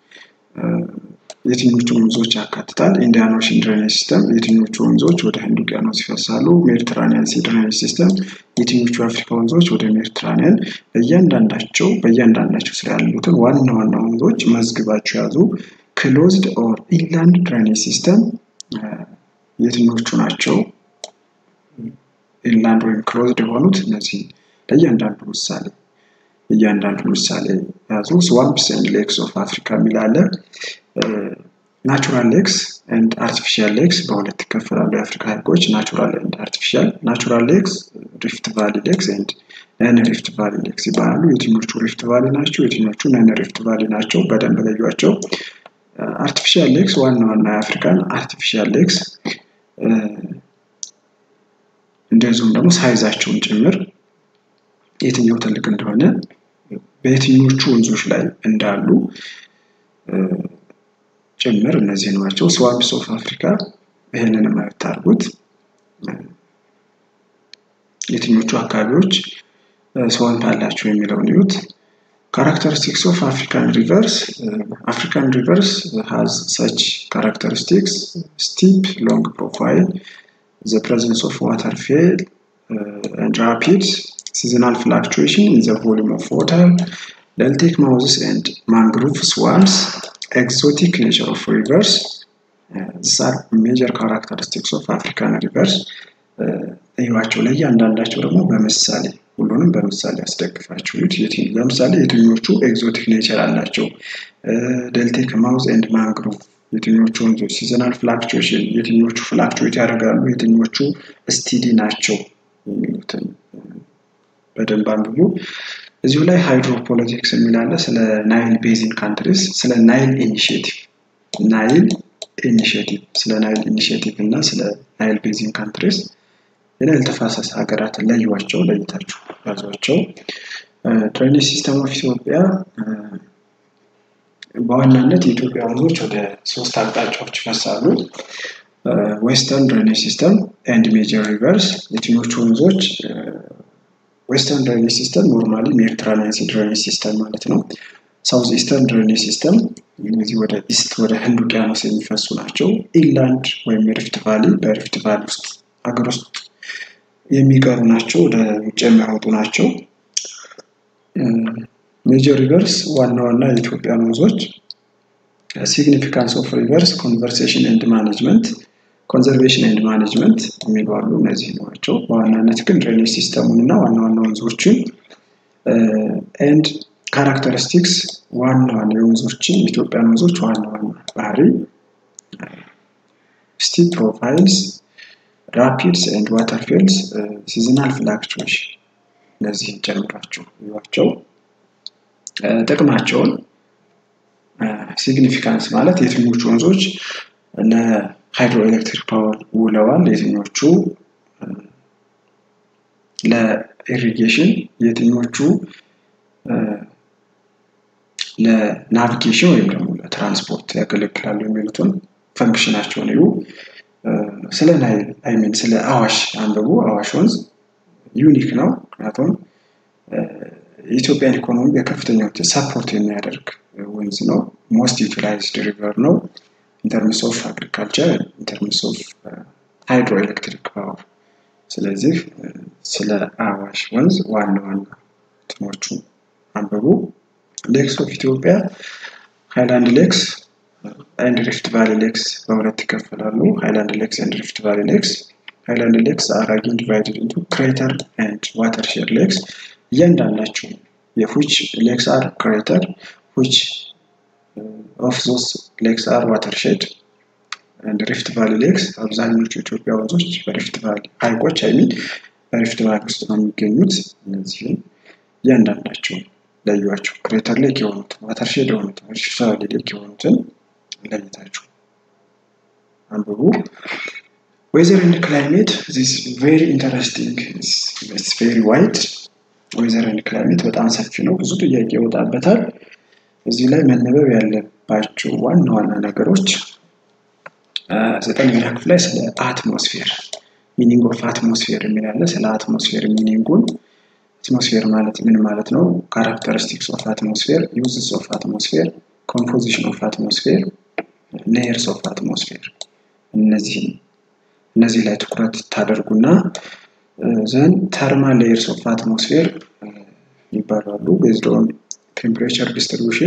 የትኞቹ ወንዞች ያካትታል ኢንዲያን ኦሽን ድሬኔጅ ሲስተም የትኞቹ ወንዞች ወደ ህንድ ውቅያኖስ ይፈሳሉ ሜዲትራኒያን ሲ ድሬኔጅ ሲስተም የትኞቹ የአፍሪካ ወንዞች ወደ ሜዲትራኒያን በእያንዳንዳቸው በእያንዳንዳቸው ስራ ያሉትን ዋና ዋና ወንዞች መዝግባቸው ያዙ ክሎዝድ ኦር ኢንላንድ ድሬኔጅ ሲስተም የትኞቹ ናቸው ኢንላንድ ወይም ክሎዝድ የሆኑት እነዚህ ለእያንዳንዱ ምሳሌ እያንዳንዱ ምሳሌ ያዙ ስዋምፕስ ኤንድ ሌክስ ኦፍ አፍሪካ የሚላለ ናቹራል ሌክስ ኤንድ አርቲፊሻል ሌክስ በሁለት ይከፈላሉ የአፍሪካ ሀይቆች ናቹራል ኤንድ አርቲፊሻል ናቹራል ሌክስ ሪፍት ቫሊ ሌክስ ኤንድ ነን ሪፍት ቫሊ ሌክስ ይባላሉ። የትኞቹ ሪፍት ቫሊ ናቸው? የትኞቹ ነን ሪፍት ቫሊ ናቸው? በደንብ ለዩዋቸው። አርቲፊሻል ሌክስ ዋና ዋና የአፍሪካን አርቲፊሻል ሌክስ እንደዚሁም ደግሞ ሳይዛቸውን ጭምር የትኛው ትልቅ እንደሆነ በየትኞቹ ወንዞች ላይ እንዳሉ ጭምር እነዚህ ናቸው። ስዋምፕስ ኦፍ አፍሪካ ይህንን ማየት ታርጉት። የትኞቹ አካባቢዎች ስዋምፕ አላቸው የሚለውን ይዩት። ካራክተሪስቲክስ ኦፍ አፍሪካን ሪቨርስ አፍሪካን ሪቨርስ ሃዝ ሰች ካራክተሪስቲክስ ስቲፕ ሎንግ ፕሮፋይል the presence of water fail uh, and rapids, seasonal fluctuation in the volume of water, deltic mouths and mangrove swamps, exotic nature of rivers. Uh, these are major characteristics of African rivers. እዩዋቸው ላይ እያንዳንዳቸው ደግሞ በምሳሌ ሁሉንም በምሳሌ ያስደግፋችሁት። ለምሳሌ የትኞቹ ኤግዞቲክ ኔቸር አላቸው? ደልቴክ ማውዝ ኤንድ ማንግሮቭ የትኞቹ ወንዞች ሲዘናል ፍላክቹዌሽን የትኞቹ ፍላክቹዌት ያደርጋሉ፣ የትኞቹ ስቲዲ ናቸው የሚሉትን በደንብ አንብቡ። እዚሁ ላይ ሃይድሮፖለቲክስ የሚላለ ስለ ናይል ቤዚን ካንትሪስ፣ ስለ ናይል ኢኒሽቲቭ ናይል ኢኒሽቲቭ ስለ ናይል ኢኒሽቲቭ እና ስለ ናይል ቤዚን ካንትሪስ የናይል ተፋሰስ ሀገራትን ለዩዋቸው፣ ለይታችሁ ያዟቸው። ድሬኔጅ ሲስተም ኦፍ ኢትዮጵያ በዋናነት የኢትዮጵያ ወንዞች ወደ ሶስት አቅጣጫዎች ይፈሳሉ። ዌስተርን ድሬኔጅ ሲስተም ኤንድ ሜጀር ሪቨርስ። የትኞቹ ወንዞች ዌስተርን ድሬኔጅ ሲስተም ኖርማሊ ሜዲትራኒያን ሲ ድሬኔጅ ሲስተም ማለት ነው። ሳውዝ ኢስተርን ድሬኔጅ ሲስተም እነዚህ ወደ ኢስት ወደ ህንድ ውቅያኖስ የሚፈሱ ናቸው። ኢንላንድ ወይም የሪፍት ቫሊ በሪፍት ቫሊ ውስጥ ሀገር ውስጥ የሚቀሩ ናቸው፣ ወደ ውጭ የሚያወጡ ናቸው። ሜጀር ሪቨርስ ዋና ዋና የኢትዮጵያ ወንዞች ሲግኒፊካንስ ኦፍ ሪቨርስ ኮንቨርሴሽን ኤንድ ማኔጅመንት ኮንዘርቬሽን ኤንድ ማኔጅመንት የሚባሉ እነዚህ ናቸው። በዋናነት ግን ድሬኔጅ ሲስተሙን እና ዋና ዋና ወንዞችን ኤንድ ካራክተሪስቲክስ ዋና ዋና የወንዞችን የኢትዮጵያን ወንዞች ዋና ዋና ባህሪ ስቲፕ ፕሮፋይልስ ራፒድስ ኤንድ ዋተርፌልስ ሲዝናል ፍላክቹዌሽን እነዚህን ጨምራችሁ ይዋቸው። ጥቅማቸውን ሲግኒፊካንስ ማለት የትኞቹ ወንዞች ለሃይድሮ ኤሌክትሪክ ፓወር ውለዋል፣ የትኞቹ ለኢሪጌሽን፣ የትኞቹ ለናቪጌሽን ወይም ደግሞ ለትራንስፖርት ያገለግላሉ የሚሉትን ፈንክሽናቸውን እዩ። ስለ ናይል አይሚን ስለ አዋሽ አንብቡ። አዋሽ ወንዝ ዩኒክ ነው። ምክንያቱም የኢትዮጵያን ኢኮኖሚ በከፍተኛ ሁኔታ ሰፖርት የሚያደርግ ወንዝ ነው። ሞስት ዩቲላይዝድ ሪቨር ነው ኢንተርምስ ኦፍ አግሪካልቸር ኢንተርምስ ኦፍ ሃይድሮ ኤሌክትሪክ ፓወር። ስለዚህ ስለ አዋሽ ወንዝ ዋና ዋና እንትኖቹ አንብቡ። ሌክስ ኦፍ ኢትዮጵያ ሃይላንድ ሌክስ ኤንድ ሪፍት ቫሊ ሌክስ በሁለት ይከፈላሉ። ሃይላንድ ሌክስ ኤንድ ሪፍት ቫሊ ሌክስ ሃይላንድ ሌክስ አር አጌን ዲቫይድድ ኢንቱ ክሬተር ኤንድ ዋተርሼድ ሌክስ እያንዳንዳቸው የፉች ሌክስ አር ክሬተር ፉች ኦፍ ዞስ ሌክስ አር ዋተርሼድ ኤንድ ሪፍት ቫሊ ሌክስ አብዛኞቹ የኢትዮጵያ ወንዞች በሪፍት ቫሊ ሀይቆች አይሚን በሪፍት ቫሊ ውስጥ ነው የሚገኙት። እነዚህም እያንዳንዳቸው ለዩዋቸው። ክሬተር ሌክ የሆኑትን ዋተርሼድ የሆኑትን ሪፍት ቫሊ ሌክ የሆኑትን ለይታችሁ አንብቡ። ዌዘር ኤንድ ክላይሜት ዚስ ቬሪ ኢንተረስቲንግ ኢትስ ቬሪ ዋይድ ዌዘር ኤንድ ክላይሜት በጣም ሰፊ ነው። ብዙ ጥያቄ ይወጣበታል። እዚህ ላይ መነበብ ያለባቸው ዋና ዋና ነገሮች ዘጠነኛ ክፍል ላይ ስለ አትሞስፌር ሚኒንግ ኦፍ አትሞስፌር የሚላለ ስለ አትሞስፌር ሚኒንጉን አትሞስፌር ማለት ምን ማለት ነው? ካራክተሪስቲክስ ኦፍ አትሞስፌር፣ ዩዝስ ኦፍ አትሞስፌር፣ ኮምፖዚሽን ኦፍ አትሞስፌር፣ ሌየርስ ኦፍ አትሞስፌር እነዚህ እነዚህ ላይ ትኩረት ታደርጉና ዘን ተርማል ሌየርስ ኦፍ አትሞስፌር ይባላሉ። ቤዝድ ኦን ቴምፕሬቸር ዲስትሪቢዩሽን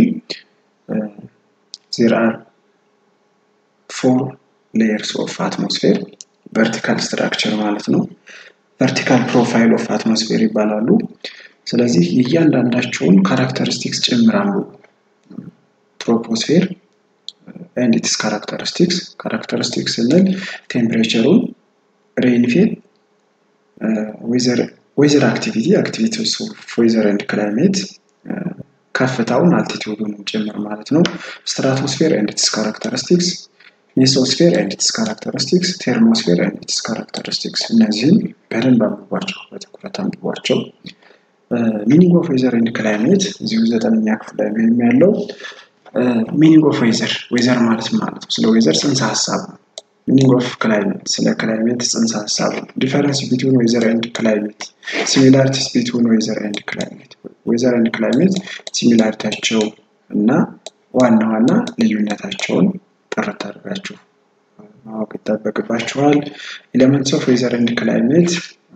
ዜር አር ፎር ሌየርስ ኦፍ አትሞስፌር ቨርቲካል ስትራክቸር ማለት ነው። ቨርቲካል ፕሮፋይል ኦፍ አትሞስፌር ይባላሉ። ስለዚህ የእያንዳንዳቸውን ካራክተሪስቲክስ ጭምራሉ። ትሮፖስፌር ኤንድ ኢትስ ካራክተሪስቲክስ ካራክተሪስቲክስ ስንል ቴምፕሬቸሩን፣ ሬንፌል፣ ዌዘር ዌዘር አክቲቪቲ አክቲቪቲስ ኦፍ ዌዘር ኤንድ ክላይሜት ከፍታውን አልቲቲዩዱን ጭምር ማለት ነው። ስትራቶስፌር ኤንድ ኢትስ ካራክተሪስቲክስ፣ ሜሶስፌር ኤንድ ኢትስ ካራክተሪስቲክስ፣ ቴርሞስፌር ኤንድ ኢትስ ካራክተሪስቲክስ እነዚህም በደንብ አንብቧቸው፣ በትኩረት አንብቧቸው። ሚኒንግ ኦፍ ዌዘር ኤንድ ክላይሜት እዚሁ ዘጠነኛ ክፍል ላይ ነው ያለው። ሚኒንግ ኦፍ ዌዘር ዌዘር ማለት ማለት ነው። ስለ ዌዘር ጽንሰ ሀሳብ ነው። ሚኒንግ ኦፍ ክላይሜት ስለ ክላይሜት ጽንሰ ሀሳብ ነው። ዲፈረንስ ቢትዊን ዌዘር ኤንድ ክላይሜት፣ ሲሚላሪቲስ ቢትዊን ዌዘር ኤንድ ክላይሜት፣ ዌዘር ኤንድ ክላይሜት ሲሚላሪቲያቸው እና ዋና ዋና ልዩነታቸውን ጥርት አድርጋችሁ ማወቅ ይጠበቅባችኋል። ኤሌመንትስ ኦፍ ዌዘር ኤንድ ክላይሜት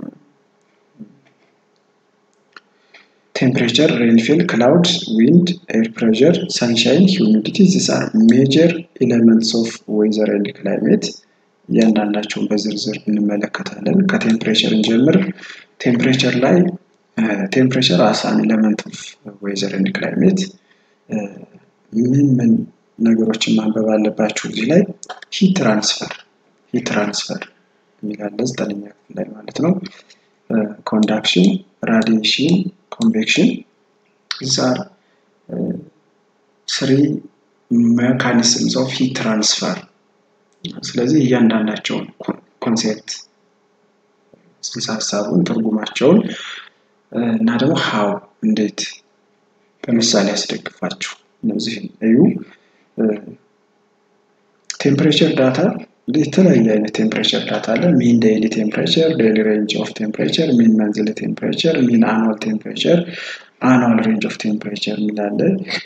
ቴምፕሬቸር፣ ሬንፊል፣ ክላውድ፣ ዊንድ፣ ኤር ፕሬሸር፣ ሰንሻይን፣ ሂዩሚዲቲ ዚስ አር ሜጀር ኤሌመንትስ ኦፍ ዌዘር ኤንድ ክላይሜት። እያንዳንዳቸውን በዝርዝር እንመለከታለን። ከቴምፕሬቸር እንጀምር። ቴምፕሬቸር ላይ ቴምፕሬቸር አስ አን ኤሌመንት ኦፍ ዌዘር ኤንድ ክላይሜት ምን ምን ነገሮችን ማንበብ አለባችሁ እዚህ ላይ ሂት ትራንስፈር ሂት ትራንስፈር የሚላለ ዘጠነኛ ክፍል ላይ ማለት ነው። ኮንዳክሽን፣ ራዲዬሽን፣ ኮንቬክሽን ዛር ስሪ ሜካኒዝምስ ኦፍ ሂት ትራንስፈር። ስለዚህ እያንዳንዳቸውን ኮንሴፕት ጽንሰ ሀሳቡን ትርጉማቸውን እና ደግሞ ሀው እንዴት በምሳሌ ያስደግፋችሁ እነዚህን እዩ። ቴምፕሬቸር ዳታ የተለያየ አይነት ቴምፕሬቸር ዳታ አለ። ሚን ዴይሊ ቴምፕሬቸር፣ ዴይሊ ሬንጅ ኦፍ ቴምፕሬቸር፣ ሚን መንዝሊ ቴምፕሬቸር፣ ሚን አኑዋል ቴምፕሬቸር፣ አኑዋል ሬንጅ ኦፍ ቴምፕሬቸር የሚላለ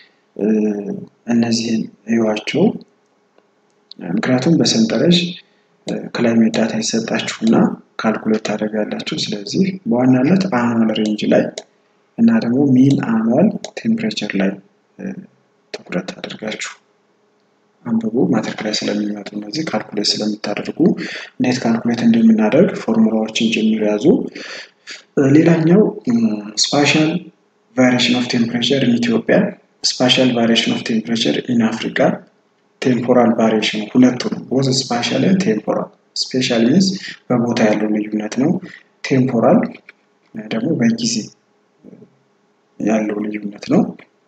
እነዚህን እዩዋቸው። ምክንያቱም በሰንጠረዥ ክላይሜት ዳታ ይሰጣችሁና ካልኩሌት ታደርጋላችሁ። ስለዚህ በዋናነት አኑዋል ሬንጅ ላይ እና ደግሞ ሚን አኑዋል ቴምፕሬቸር ላይ ትኩረት አድርጋችሁ አንብቡ። ማትሪክ ላይ ስለሚመጡ እነዚህ ካልኩሌት ስለምታደርጉ እንዴት ካልኩሌት እንደምናደርግ ፎርሙላዎችን ጭምር ያዙ። ሌላኛው ስፓሻል ቫሪዬሽን ኦፍ ቴምፕሬቸር ኢን ኢትዮጵያ፣ ስፓሻል ቫሪዬሽን ኦፍ ቴምፕሬቸር ኢን አፍሪካ፣ ቴምፖራል ቫሪዬሽን ሁለቱ ነው። ቦዝ ስፓሻል ቴምፖራል። ስፔሻል ሚንስ በቦታ ያለው ልዩነት ነው። ቴምፖራል ደግሞ በጊዜ ያለው ልዩነት ነው።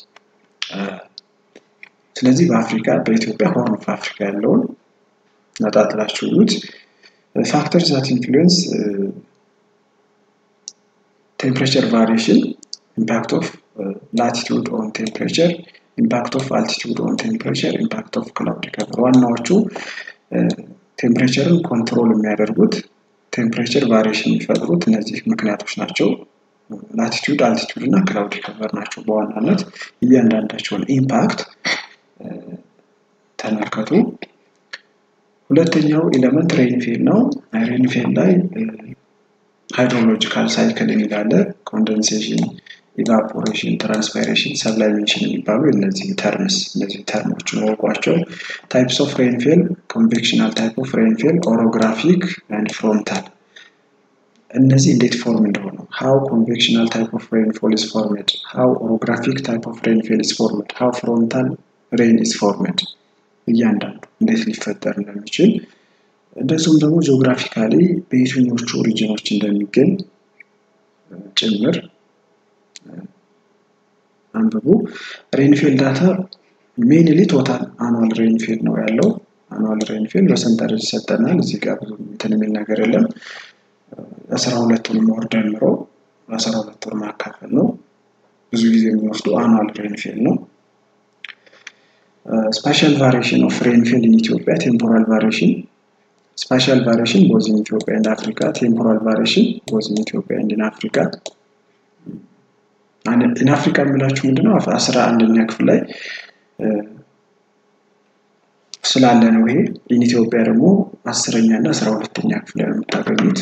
ስለዚህ በአፍሪካ በኢትዮጵያ ሆርን ኦፍ አፍሪካ ያለውን ነጣጥላችሁ እዩት። ፋክተርስ ዛት ኢንፍሉዌንስ ቴምፕሬቸር ቫሪዬሽን ኢምፓክት ኦፍ ላቲቱድ ኦን ቴምፕሬቸር ኢምፓክት ኦፍ አልቲቱድ ኦን ቴምፕሬቸር ኢምፓክት ኦፍ ክላውድ ከቨር ዋናዎቹ ቴምፕሬቸርን ኮንትሮል የሚያደርጉት ቴምፕሬቸር ቫሪዬሽን የሚፈጥሩት እነዚህ ምክንያቶች ናቸው። ላቲቱድ አልቲቱድ እና ክላውድ ከቨር ናቸው በዋናነት እያንዳንዳቸውን ኢምፓክት ተመልከቱ። ሁለተኛው ኤሌመንት ሬንፌል ነው። ሬንፌል ላይ ሃይድሮሎጂካል ሳይክል የሚላለ ኮንደንሴሽን፣ ኢቫፖሬሽን፣ ትራንስፓይሬሽን፣ ሰብላይሜሽን የሚባሉ እነዚህ ተርምስ እነዚህ ተርሞችን ወቋቸው። ታይፕስ ኦፍ ሬንፌል፣ ኮንቬክሽናል ታይፕ ኦፍ ሬንፌል፣ ኦሮግራፊክ ኤንድ ፍሮንታል እነዚህ እንዴት ፎርም እንደሆኑ ሃው ኮንቬክሽናል ታይፕ ኦፍ ሬንፎል ኢዝ ፎርምድ ሃው ኦሮግራፊክ ታይፕ ኦፍ ሬንፌል ኢዝ ፎርምድ ሃው ፍሮንታል ሬን ኢዝ ፎርምድ እያንዳንዱ እንዴት ሊፈጠር እንደሚችል እንደዚሁም ደግሞ ጂኦግራፊካሊ በየትኞቹ ሪጅኖች እንደሚገኝ ጭምር አንብቡ። ሬንፌል ዳታ ሜንሊ ቶታል አኑዋል ሬንፌል ነው ያለው። አኑዋል ሬንፌል በሰንጠረዥ ይሰጠናል። እዚህ ጋር ብዙ እንትን የሚል ነገር የለም። አስራ ሁለቱንም ወር ደምሮ አስራ ሁለት ወር ማካፈል ነው። ብዙ ጊዜ የሚወስዱ አኑዋል ሬንፌል ነው። ስፓሻል ቫሪዬሽን ኦፍ ሬንፌል ኢን ኢትዮጵያ ቴምፖራል ቫሪዬሽን ስፓሻል ቫሪዬሽን ቦዝ ኢን ኢትዮጵያ ኤንድ አፍሪካ ቴምፖራል ቫሪዬሽን ቦዝ ኢን ኢትዮጵያ ኤንድ ኢን አፍሪካ ኢን አፍሪካ የምላችሁ ምንድነው? አስራ አንደኛ ክፍል ላይ ስላለ ነው ይሄ። ኢን ኢትዮጵያ ደግሞ አስረኛ እና አስራ ሁለተኛ ክፍል ላይ ነው የምታገኙት።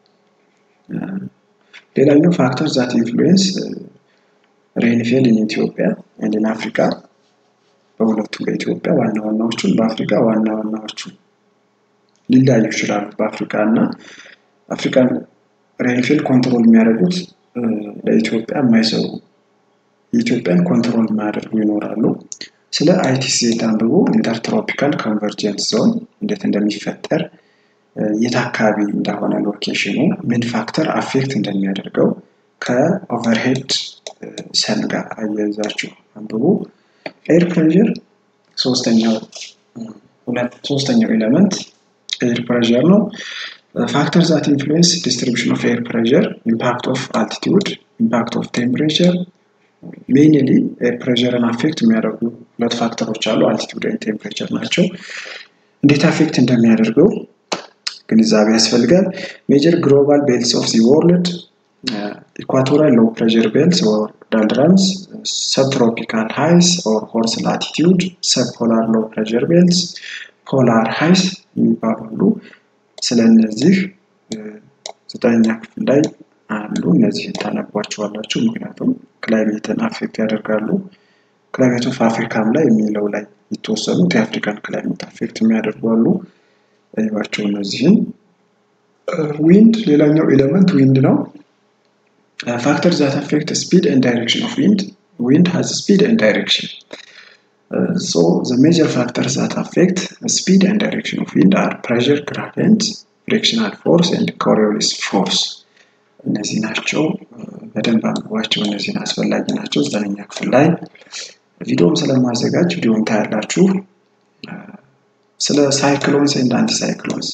ሌላኛው ፋክተር ዛት ኢንፍሉዌንስ ሬንፌል ኢን ኢትዮጵያ ኤንድ ኢን አፍሪካ በሁለቱም በኢትዮጵያ ዋና ዋናዎቹን በአፍሪካ ዋና ዋናዎቹ ሊለያዩ ይችላሉ። በአፍሪካ እና አፍሪካን ሬንፌል ኮንትሮል የሚያደርጉት ለኢትዮጵያ የማይሰሩ የኢትዮጵያን ኮንትሮል የማያደርጉ ይኖራሉ። ስለ አይቲሴት አንብቦ ኢንተርትሮፒካል ኮንቨርጀንስ ዞን እንዴት እንደሚፈጠር የት አካባቢ እንደሆነ ሎኬሽኑ ምን ፋክተር አፌክት እንደሚያደርገው ከኦቨርሄድ ሰን ጋር አያይዛችሁ አንብቡ። ኤር ፕሬዠር ሶስተኛው ሶስተኛው ኤሌመንት ኤር ፕሬዠር ነው። ፋክተር ዛት ኢንፍሉዌንስ ዲስትሪቢሽን ኦፍ ኤር ፕሬዠር ኢምፓክት ኦፍ አልቲቲዩድ ኢምፓክት ኦፍ ቴምፕሬቸር ሜይንሊ ኤር ፕሬዠርን አፌክት የሚያደርጉ ሁለት ፋክተሮች አሉ። አልቲቲዩድ ኤንድ ቴምፕሬቸር ናቸው። እንዴት አፌክት እንደሚያደርገው ግንዛቤ ያስፈልጋል። ሜጀር ግሎባል ቤልትስ ኦፍ ዚ ወርልድ ኢኳቶራል ሎው ፕሬዠር ቤልትስ ኦር ዳልድራምስ ሰብትሮፒካል ሃይስ ኦር ሆርስ ላቲቲዩድ ሰብፖላር ሎው ፕሬዠር ቤልትስ ፖላር ሃይስ የሚባሉ አሉ። ስለ እነዚህ ዘጠነኛ ክፍል ላይ አሉ። እነዚህ ታነቧቸዋላችሁ። ምክንያቱም ክላይሜትን አፌክት ያደርጋሉ። ክላይሜት ኦፍ አፍሪካም ላይ የሚለው ላይ የተወሰኑት የአፍሪካን ክላይሜት አፌክት የሚያደርጉ አሉ። ይባቸው እነዚህም ዊንድ ሌላኛው ኤሌመንት ዊንድ ነው። ፋክተር ዛት አፌክት ስፒድ ኤንድ ዳይሬክሽን ኦፍ ዊንድ ዊንድ ሃዝ ስፒድ ኤንድ ዳይሬክሽን ሶ ዘ ሜጀር ፋክተር ዛት አፌክት ስፒድ ኤንድ ዳይሬክሽን ኦፍ ዊንድ አር ፕሬዠር ግራዲየንት ፍሪክሽናል ፎርስ ኤንድ ኮሪዮሊስ ፎርስ እነዚህ ናቸው። በደንብ አንብቧቸው። እነዚህን አስፈላጊ ናቸው። ዘጠነኛ ክፍል ላይ ቪዲዮም ስለማዘጋጅ ቪዲዮም ታያላችሁ። ስለ ሳይክሎንስ ኤንድ አንቲ ሳይክሎንስ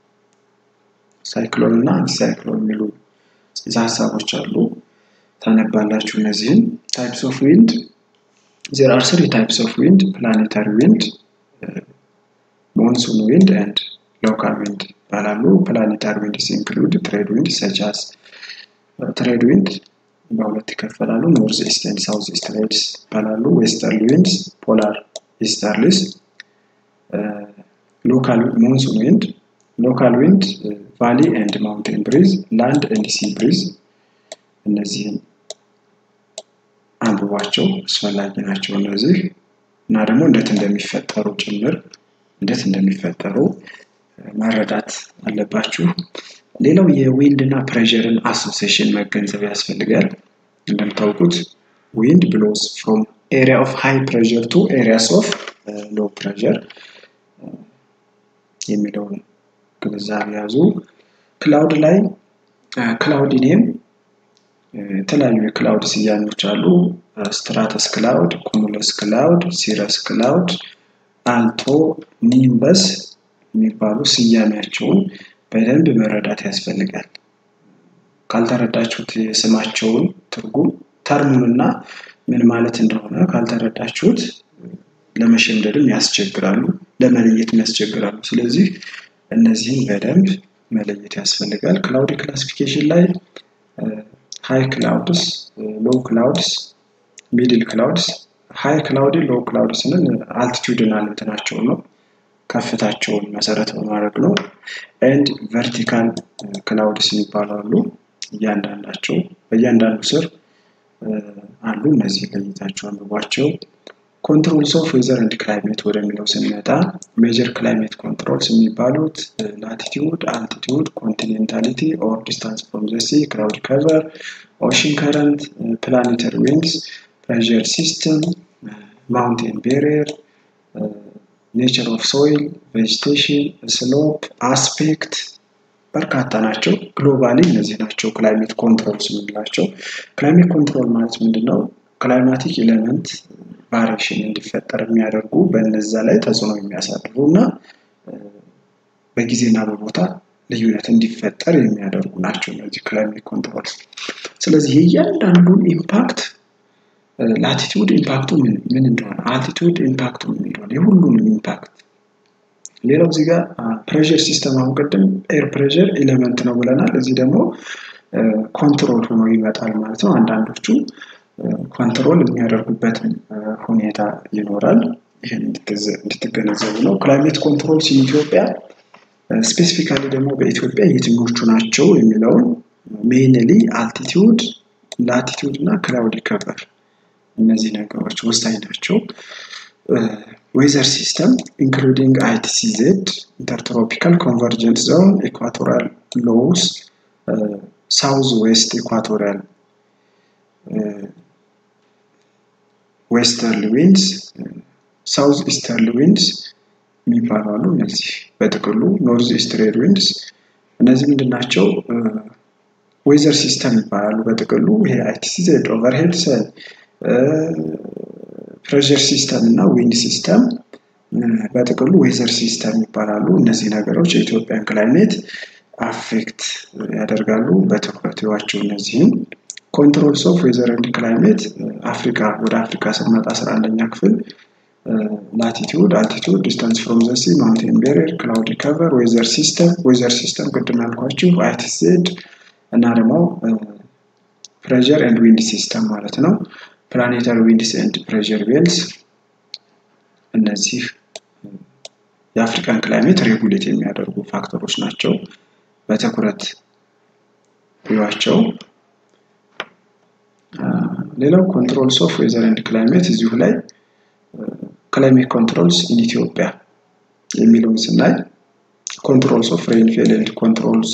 ሳይክሎን እና አንቲ ሳይክሎን የሚሉ ጽንሰ ሀሳቦች አሉ። ታነባላችሁ። እነዚህን ታይፕስ ኦፍ ዊንድ ዜር አር ስሪ ታይፕስ ኦፍ ዊንድ ፕላኔታሪ ዊንድ፣ ሞንሱን ዊንድ ኤንድ ሎካል ዊንድ ይባላሉ። ፕላኔታሪ ዊንድ ኢንክሉድ ትሬድ ዊንድ ሰቻስ ትሬድ ዊንድ በሁለት ይከፈላሉ። ኖርዝ ኢስት ኤንድ ሳውዝ ኢስት ትሬድስ ይባላሉ። ዌስተርን ዊንድስ፣ ፖላር ኢስተርሊስ፣ ሎካል ሞንሱን ዊንድ፣ ሎካል ዊንድ፣ ቫሊ ኤንድ ማውንቴን ብሪዝ፣ ላንድ ኤንድ ሲ ብሪዝ። እነዚህን አንብቧቸው አስፈላጊ ናቸው እነዚህ እና ደግሞ እንዴት እንደሚፈጠሩ ጭምር እንዴት እንደሚፈጠሩ መረዳት አለባችሁ። ሌላው የዊንድ እና ፕሬዠርን አሶሴሽን መገንዘብ ያስፈልጋል። እንደምታውቁት ዊንድ ብሎስ ፍሮም ኤሪያ ኦፍ ሃይ ፕሬዠር ቱ ኤሪያስ ኦፍ ሎ ፕሬዠር የሚለውን ግንዛቤ ያዙ። ክላውድ ላይ ክላውድ ኔም የተለያዩ የክላውድ ስያሜዎች አሉ። ስትራተስ ክላውድ፣ ኩሙለስ ክላውድ፣ ሲረስ ክላውድ፣ አልቶ፣ ኒምበስ የሚባሉ ስያሜያቸውን በደንብ መረዳት ያስፈልጋል። ካልተረዳችሁት የስማቸውን ትርጉም ተርሙንና ምን ማለት እንደሆነ ካልተረዳችሁት ለመሸምደድም ያስቸግራሉ፣ ለመለየትም ያስቸግራሉ። ስለዚህ እነዚህን በደንብ መለየት ያስፈልጋል። ክላውድ ክላሲፊኬሽን ላይ ሃይ ክላውድስ፣ ሎው ክላውድስ፣ ሚድል ክላውድስ። ሃይ ክላውድ ሎው ክላውድ ስንል አልቲቱድናል እንትናቸው ነው ከፍታቸውን መሰረት በማድረግ ነው። ኤንድ ቨርቲካል ክላውድስ የሚባሉ አሉ። እያንዳንዳቸው በእያንዳንዱ ስር አሉ። እነዚህ ለይታቸው አንብቧቸው። ኮንትሮልስ ኦፍ ዌዘር ኤንድ ክላይሜት ወደሚለው ስንመጣ ሜጀር ክላይሜት ኮንትሮልስ የሚባሉት ላቲቲዩድ፣ አልቲቲዩድ፣ ኮንቲኔንታሊቲ ኦር ዲስታንስ ፍሮም ዘ ሲ፣ ክላውድ ከቨር፣ ኦሽን ከረንት፣ ፕላኔተሪ ዊንድስ፣ ፕሬዠር ሲስተም፣ ማውንቴን ቤሪየር ኔቸር ኦፍ ሶይል፣ ቬጅቴሽን፣ ስሎፕ፣ አስፔክት በርካታ ናቸው። ግሎባሊ እነዚህ ናቸው ክላይሜት ኮንትሮልስ የምንላቸው። ክላይሜት ኮንትሮል ማለት ምንድን ነው? ክላይማቲክ ኤሌመንት ቫሪሽን እንዲፈጠር የሚያደርጉ በነዛ ላይ ተጽዕኖ የሚያሳድሩ እና በጊዜና በቦታ ልዩነት እንዲፈጠር የሚያደርጉ ናቸው እነዚህ ክላይሜት ኮንትሮልስ። ስለዚህ የእያንዳንዱን ኢምፓክት ላቲቲዩድ ኢምፓክቱ ምን እንደሆነ፣ አልቲቲዩድ ኢምፓክቱ ምን እንደሆነ የሁሉንም ኢምፓክት ሌላው እዚህ ጋር ፕሬዠር ሲስተም አሁን ቅድም ኤር ፕሬዠር ኤሌመንት ነው ብለናል። እዚህ ደግሞ ኮንትሮል ሆኖ ይመጣል ማለት ነው። አንዳንዶቹ ኮንትሮል የሚያደርጉበትን ሁኔታ ይኖራል። ይህን እንድትገነዘቡ ነው። ክላይሜት ኮንትሮልስ ኢትዮጵያ ስፔሲፊካሊ ደግሞ በኢትዮጵያ የትኞቹ ናቸው የሚለውን ሜይንሊ አልቲቲዩድ፣ ላቲቲዩድ እና ክላውድ ከቨር እነዚህ ነገሮች ወሳኝ ናቸው። ዌዘር ሲስተም ኢንክሉዲንግ አይቲሲዜድ ኢንተርትሮፒካል ኮንቨርጀንት ዞን ኢኳቶሪያል ሎውስ ሳውዝ ዌስት ኢኳቶሪያል ዌስተርሊ ዊንድስ ሳውዝ ኢስተርሊ ዊንድስ የሚባሉ አሉ። እነዚህ በጥቅሉ ኖርዝ ኢስት ትሬድ ዊንድስ እነዚህ ምንድን ናቸው? ዌዘር ሲስተም ይባላሉ። በጥቅሉ ይሄ አይቲሲዜድ፣ ኦቨርሄድ ሰል፣ ፕሬሸር ሲስተም እና ዊንድ ሲስተም በጥቅሉ ዌዘር ሲስተም ይባላሉ። እነዚህ ነገሮች የኢትዮጵያን ክላይሜት አፌክት ያደርጋሉ። በትኩረት ይዋቸው። እነዚህም ኮንትሮልስ ኦፍ ዌዘር ኤንድ ክላይሜት አፍሪካ ወደ አፍሪካ ስንመጣ አስራ አንደኛ ክፍል ላቲቲዩድ፣ አልቲቲዩድ፣ ዲስታንስ ፍሮም ዘ ሲ፣ ማውንቴን ቤሪየር፣ ክላውድ ከቨር፣ ዌዘር ሲስተም። ዌዘር ሲስተም ቅድም ያልኳችሁ አይቲዜድ እና ደግሞ ፕሬዠር ኤንድ ዊንድ ሲስተም ማለት ነው። ፕላኔታሪ ዊንድስ ኤንድ ፕሬዠር ቤልስ እነዚህ የአፍሪካን ክላይሜት ሬጉሌት የሚያደርጉ ፋክተሮች ናቸው። በትኩረት ይዋቸው። ሌላው ኮንትሮልስ ኦፍ ዌዘር ኤንድ ክላይሜት እዚሁ ላይ ክላይሜት ኮንትሮልስ ኢን ኢትዮጵያ የሚለውን ስናይ ኮንትሮልስ ኦፍ ሬንፌል ኤንድ ኮንትሮልስ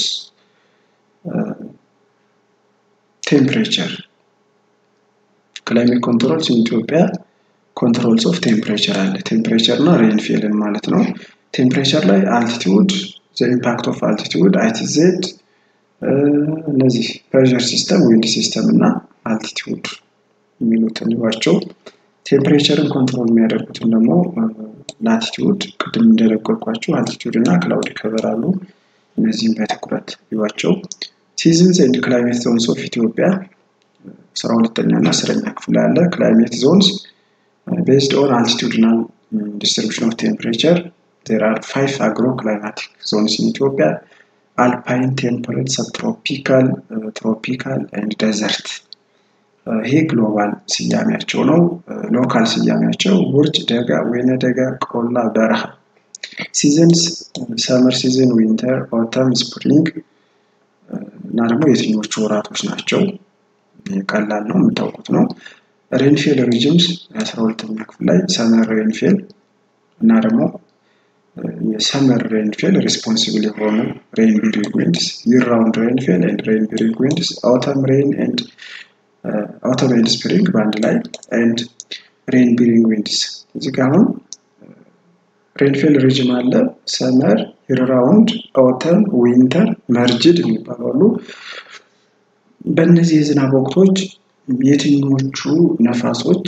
ቴምፕሬቸር ክላይሜት ኮንትሮልስ ኢን ኢትዮጵያ ኮንትሮልስ ኦፍ ቴምፕሬቸር አለ። ቴምፕሬቸር እና ሬንፌልን ማለት ነው። ቴምፕሬቸር ላይ አልቲቲዩድ ዘ ኢምፓክት ኦፍ አልቲቲዩድ አይቲዜድ እነዚህ ፕሬሸር ሲስተም ዊንድ ሲስተም እና አልቲቲዩድ የሚሉትን ይዋቸው። ቴምፕሬቸርን ኮንትሮል የሚያደርጉትን ደግሞ ላቲቲዩድ ቅድም እንደነገርኳቸው አልቲቲዩድ እና ክላውድ ከቨር አሉ። እነዚህም በትኩረት ይዋቸው። ሲዝንስ ኤንድ ክላይሜት ዞንስ ኦፍ ኢትዮጵያ አስራ ሁለተኛ እና አስረኛ ክፍል ያለ ክላይሜት ዞንስ ቤዝድ ኦን አልቲቲዩድናል ዲስትሪቢሽን ኦፍ ቴምፕሬቸር ዜር አር ፋይቭ አግሮ ክላይማቲክ ዞንስ ኢን ኢትዮጵያ አልፓይን፣ ቴምፐሬት፣ ሰብትሮፒካል፣ ትሮፒካል ኤንድ ደዘርት። ይሄ ግሎባል ስያሜያቸው ነው። ሎካል ስያሜያቸው ውርጭ፣ ደጋ፣ ወይነ ደጋ፣ ቆላ፣ በረሃ። ሲዝንስ ሰመር ሲዝን፣ ዊንተር፣ ኦተም፣ ስፕሪንግ እና ደግሞ የትኞቹ ወራቶች ናቸው? ቀላል ነው የምታውቁት ነው። ሬንፌል ሪጅምስ የአስራ ሁለተኛ ክፍል ላይ ሰመር ሬንፌል እና ደግሞ የሰመር ሬንፌል ሪስፖንሲብል የሆኑ ሬን ቢሪንግ ዊንድስ፣ ይር ራውንድ ሬንፌል ኤንድ ሬን ቢሪንግ ዊንድስ፣ አውተም ሬን ኤንድ አውተም ኤንድ ስፕሪንግ በአንድ ላይ ኤንድ ሬን ቢሪንግ ዊንድስ። እዚህ ጋር አሁን ሬንፌል ሪጅም አለ፣ ሰመር፣ ይር ራውንድ፣ አውተም፣ ዊንተር፣ መርጅድ የሚባሉ አሉ። በእነዚህ የዝናብ ወቅቶች የትኞቹ ነፋሶች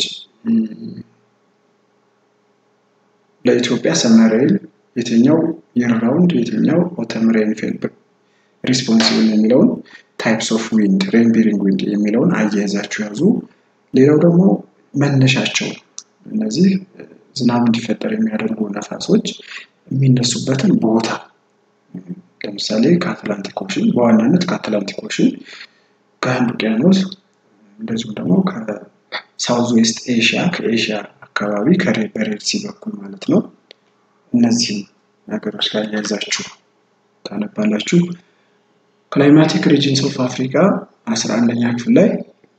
ለኢትዮጵያ ሰመር ሬን፣ የትኛው ይር ራውንድ፣ የትኛው ኦተም ሬንፌል ሪስፖንሲብል የሚለውን ታይፕስ ኦፍ ዊንድ ሬን ቢሪንግ ዊንድ የሚለውን አያይዛችሁ ያዙ። ሌላው ደግሞ መነሻቸው እነዚህ ዝናብ እንዲፈጠር የሚያደርጉ ነፋሶች የሚነሱበትን ቦታ ለምሳሌ ከአትላንቲክ ኦሽን በዋናነት ከአትላንቲክ ኦሽን ከህንድ ውቅያኖስ እንደዚሁም ደግሞ ከሳውዝ ዌስት ኤሽያ ከኤሽያ አካባቢ በሬድ ሲ በኩል ማለት ነው። እነዚህም ነገሮች ጋር ያያዛችሁ ታነባላችሁ። ክላይማቲክ ሪጅንስ ኦፍ አፍሪካ አስራ አንደኛ ክፍል ላይ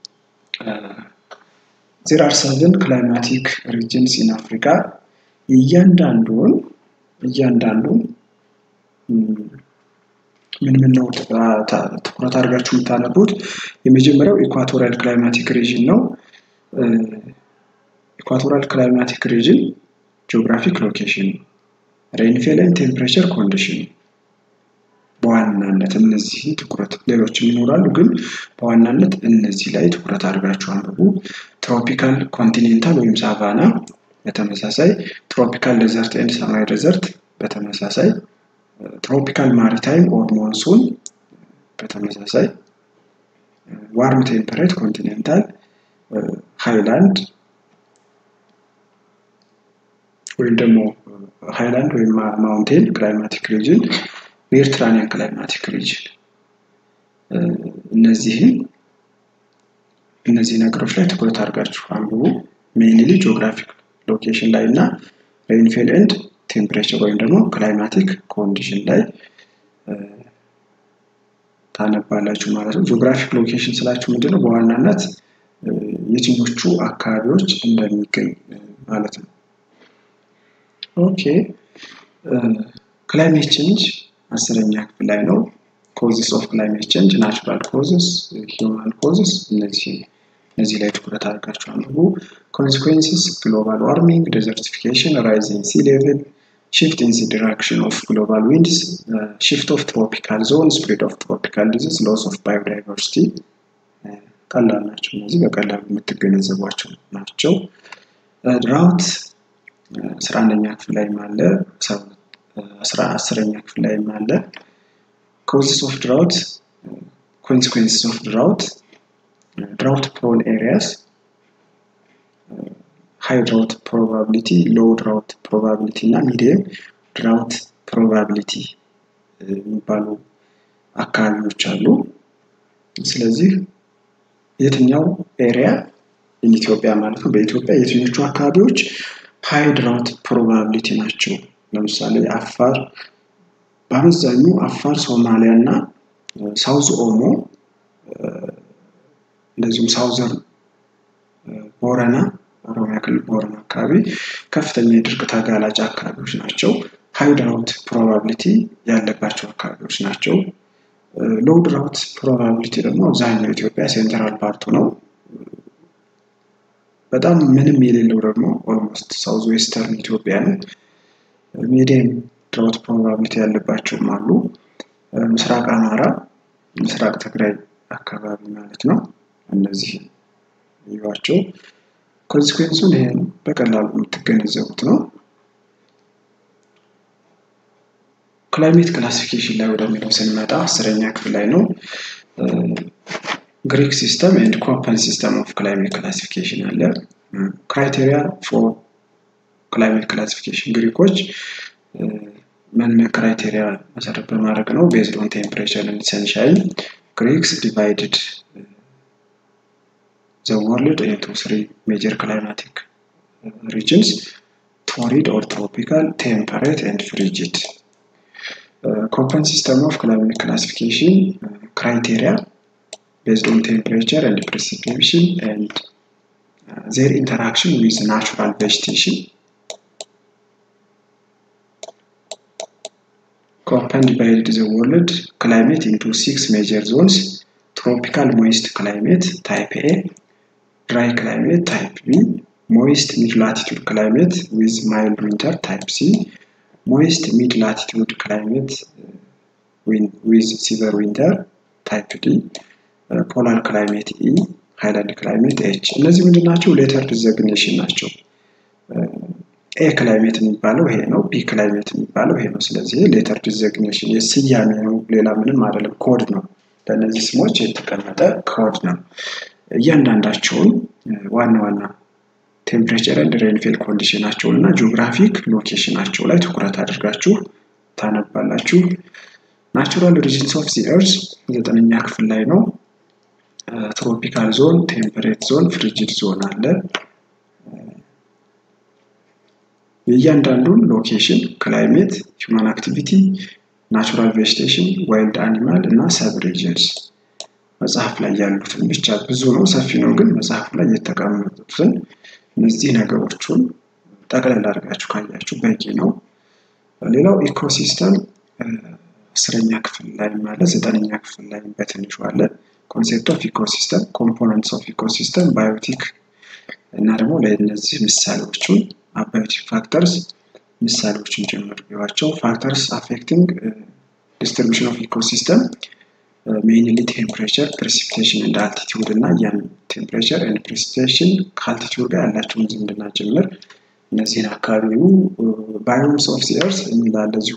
ዜር አር ሰቨን ክላይማቲክ ሪጅንስ ኢን አፍሪካ እያንዳንዱን እያንዳንዱን ምን ምን ነው ትኩረት አድርጋችሁ የምታነቡት? የመጀመሪያው ኢኳቶሪያል ክላይማቲክ ሪጅን ነው። ኢኳቶሪያል ክላይማቲክ ሪጅን ጂኦግራፊክ ሎኬሽን፣ ሬንፌል ኤንድ ቴምፕሬቸር ኮንዲሽን በዋናነት እነዚህ ትኩረት ሌሎችም ይኖራሉ፣ ግን በዋናነት እነዚህ ላይ ትኩረት አድርጋችሁ አንብቡ። ትሮፒካል ኮንቲኔንታል ወይም ሳቫና በተመሳሳይ ትሮፒካል ዴዘርት ኤንድ ሰማይ ዴዘርት በተመሳሳይ ትሮፒካል ማሪታይም ኦር ሞንሱን በተመሳሳይ ዋርም ቴምፐሬት ኮንቲኔንታል ሃይላንድ ወይም ደግሞ ሃይላንድ ወይም ማውንቴን ክላይማቲክ ሪጅን ሜዲትራኒያን ክላይማቲክ ሪጅን እነዚህን እነዚህ ነገሮች ላይ ትኩረት አድርጋችሁ አንብቡ። ሜይንሊ ጂኦግራፊክ ሎኬሽን ላይ እና ሬንፌል ኤንድ ቴምፕሬቸር ወይም ደግሞ ክላይማቲክ ኮንዲሽን ላይ ታነባላችሁ ማለት ነው። ጂኦግራፊክ ሎኬሽን ስላችሁ ምንድነው? በዋናነት የትኞቹ አካባቢዎች እንደሚገኝ ማለት ነው። ኦኬ ክላይሜት ቼንጅ አስረኛ ክፍል ላይ ነው። ኮዝስ ኦፍ ክላይሜት ቼንጅ ናቹራል ኮዝስ፣ ሂውማን ኮዝስ እነዚህ እነዚህ ላይ ትኩረት አድርጋችሁ አንብቡ። ኮንሲኩዌንስስ ግሎባል ዋርሚንግ፣ ዴዘርቲፊኬሽን፣ ራይዚንግ ሲ ሌቭል፣ shift in the direction of global winds, uh, shift of tropical zone, spread of tropical disease, loss of biodiversity ቀላል ናቸው። እነዚህ በቀላሉ የምትገነዘቧቸው ናቸው። ድራውት አስራ አንደኛ ክፍል ላይም አለ፣ አስራ አስረኛ ክፍል ላይም አለ። ኮዝስ ኦፍ ድራውት ኮንሲኩዌንስስ ኦፍ ድራውት ድራውት ፕሮን ኤሪያስ ሃይ ድራውት ፕሮባቢሊቲ ሎው ድራውት ፕሮባቢሊቲ እና ሚዲየም ድራውት ፕሮባቢሊቲ የሚባሉ አካባቢዎች አሉ። ስለዚህ የትኛው ኤሪያ ኢትዮጵያ ማለት ነው በኢትዮጵያ የትኞቹ አካባቢዎች ሃይ ድራውት ፕሮባቢሊቲ ናቸው? ለምሳሌ አፋር በአመዛኙ አፋር፣ ሶማሊያ እና ሳውዝ ኦሞ እንደዚሁም ሳውዘርን ቦረና ኦሮሚያ ክልል ቦረና አካባቢ ከፍተኛ የድርቅ ተጋላጭ አካባቢዎች ናቸው። ሃይ ድራውት ፕሮባቢሊቲ ያለባቸው አካባቢዎች ናቸው። ሎው ድራውት ፕሮባቢሊቲ ደግሞ አብዛኛው ኢትዮጵያ ሴንትራል ፓርቱ ነው። በጣም ምንም የሌለው ደግሞ ኦልሞስት ሳውዝ ዌስተርን ኢትዮጵያ ነው። ሚዲየም ድራውት ፕሮባቢሊቲ ያለባቸውም አሉ። ምስራቅ አማራ፣ ምስራቅ ትግራይ አካባቢ ማለት ነው። እነዚህ ይዋቸው ኮንሲኩዌንሱን ይሄን በቀላሉ የምትገነዘቡት ነው። ክላይሜት ክላሲፊኬሽን ላይ ወደሚለው ስንመጣ አስረኛ ክፍል ላይ ነው። ግሪክ ሲስተም ኤንድ ኮፐን ሲስተም ኦፍ ክላይሜት ክላሲፊኬሽን አለ። ክራይቴሪያ ፎር ክላይሜት ክላሲፊኬሽን ግሪኮች ምን ክራይቴሪያ መሰረት በማድረግ ነው? ቤዝድ ኦን ቴምፕሬቸር ኤንድ ሰንሻይን ግሪክስ ዲቫይድድ ዘ ወርልድ ኢንቱ ስሪ ሜጀር ክላይማቲክ ሪጅንስ ቶሪድ ኦር ትሮፒካል፣ ቴምፐሬት ኤንድ ፍሪጂድ። ኮፐን ሲስተም ኦፍ ክላይሜት ክላሲፊኬሽን ክራይቴሪያ based on temperature and precipitation and uh, their interaction with natural vegetation. Köppen divided the world climate into six major zones tropical moist climate type A, dry climate type B, moist mid latitude climate with mild winter type C, moist mid latitude climate uh, with severe winter type D, ፖላር ክላይሜት ኢ ሃይላንድ ክላይሜት ኤች እነዚህ ምንድን ናቸው? ሌተር ዲዘግኔሽን ናቸው። ኤ ክላይሜት የሚባለው ይሄ ነው። ቢ ክላይሜት የሚባለው ይሄ ነው። ስለዚህ ሌተር ዲዘግኔሽን የስያሜ ነው፣ ሌላ ምንም አይደለም። ኮድ ነው። ለእነዚህ ስሞች የተቀመጠ ኮድ ነው። እያንዳንዳቸውን ዋና ዋና ቴምፕሬቸር ኤንድ ሬንፌል ኮንዲሽናቸውን እና ጂኦግራፊክ ሎኬሽናቸው ላይ ትኩረት አድርጋችሁ ታነባላችሁ። ናቹራል ሪጅንስ ኦፍ ዚ ኤርዝ ዘጠነኛ ክፍል ላይ ነው። ትሮፒካል ዞን፣ ቴምፐሬት ዞን፣ ፍሪጅድ ዞን አለ። የእያንዳንዱን ሎኬሽን፣ ክላይሜት፣ ሂውማን አክቲቪቲ፣ ናቹራል ቬጅቴሽን፣ ዋይልድ አኒማል እና ሰብ ሪጅንስ መጽሐፍ ላይ ያሉትን ብቻ ብዙ ነው፣ ሰፊ ነው፣ ግን መጽሐፍ ላይ የተቀመጡትን እነዚህ ነገሮቹን ጠቅለል አድርጋችሁ ካያችሁ በቂ ነው። ሌላው ኢኮሲስተም አስረኛ ክፍል ላይ ማለት ዘጠነኛ ክፍል ላይ በትንሹ አለ። ኮንሴፕት ኦፍ ኢኮሲስተም፣ ኮምፖነንትስ ኦፍ ኢኮሲስተም፣ ባዮቲክ እና ደግሞ ለእነዚህ ምሳሌዎቹን አባዮቲክ ፋክተርስ ምሳሌዎችን ጭምር ቢዋቸው ፋክተርስ አፌክቲንግ ዲስትሪቢሽን ኦፍ ኢኮሲስተም ሜይንሊ ቴምፕሬቸር ፕሬሲፒቴሽን እንደ አልቲቲዩድ እና ያን ቴምፕሬቸር ኤንድ ፕሬሲፒቴሽን ከአልቲቲዩድ ጋር ያላቸውን ዝምድና ጭምር እነዚህን አካባቢው ባዮምስ ኦፍ ሲርስ የሚላለ እዚሁ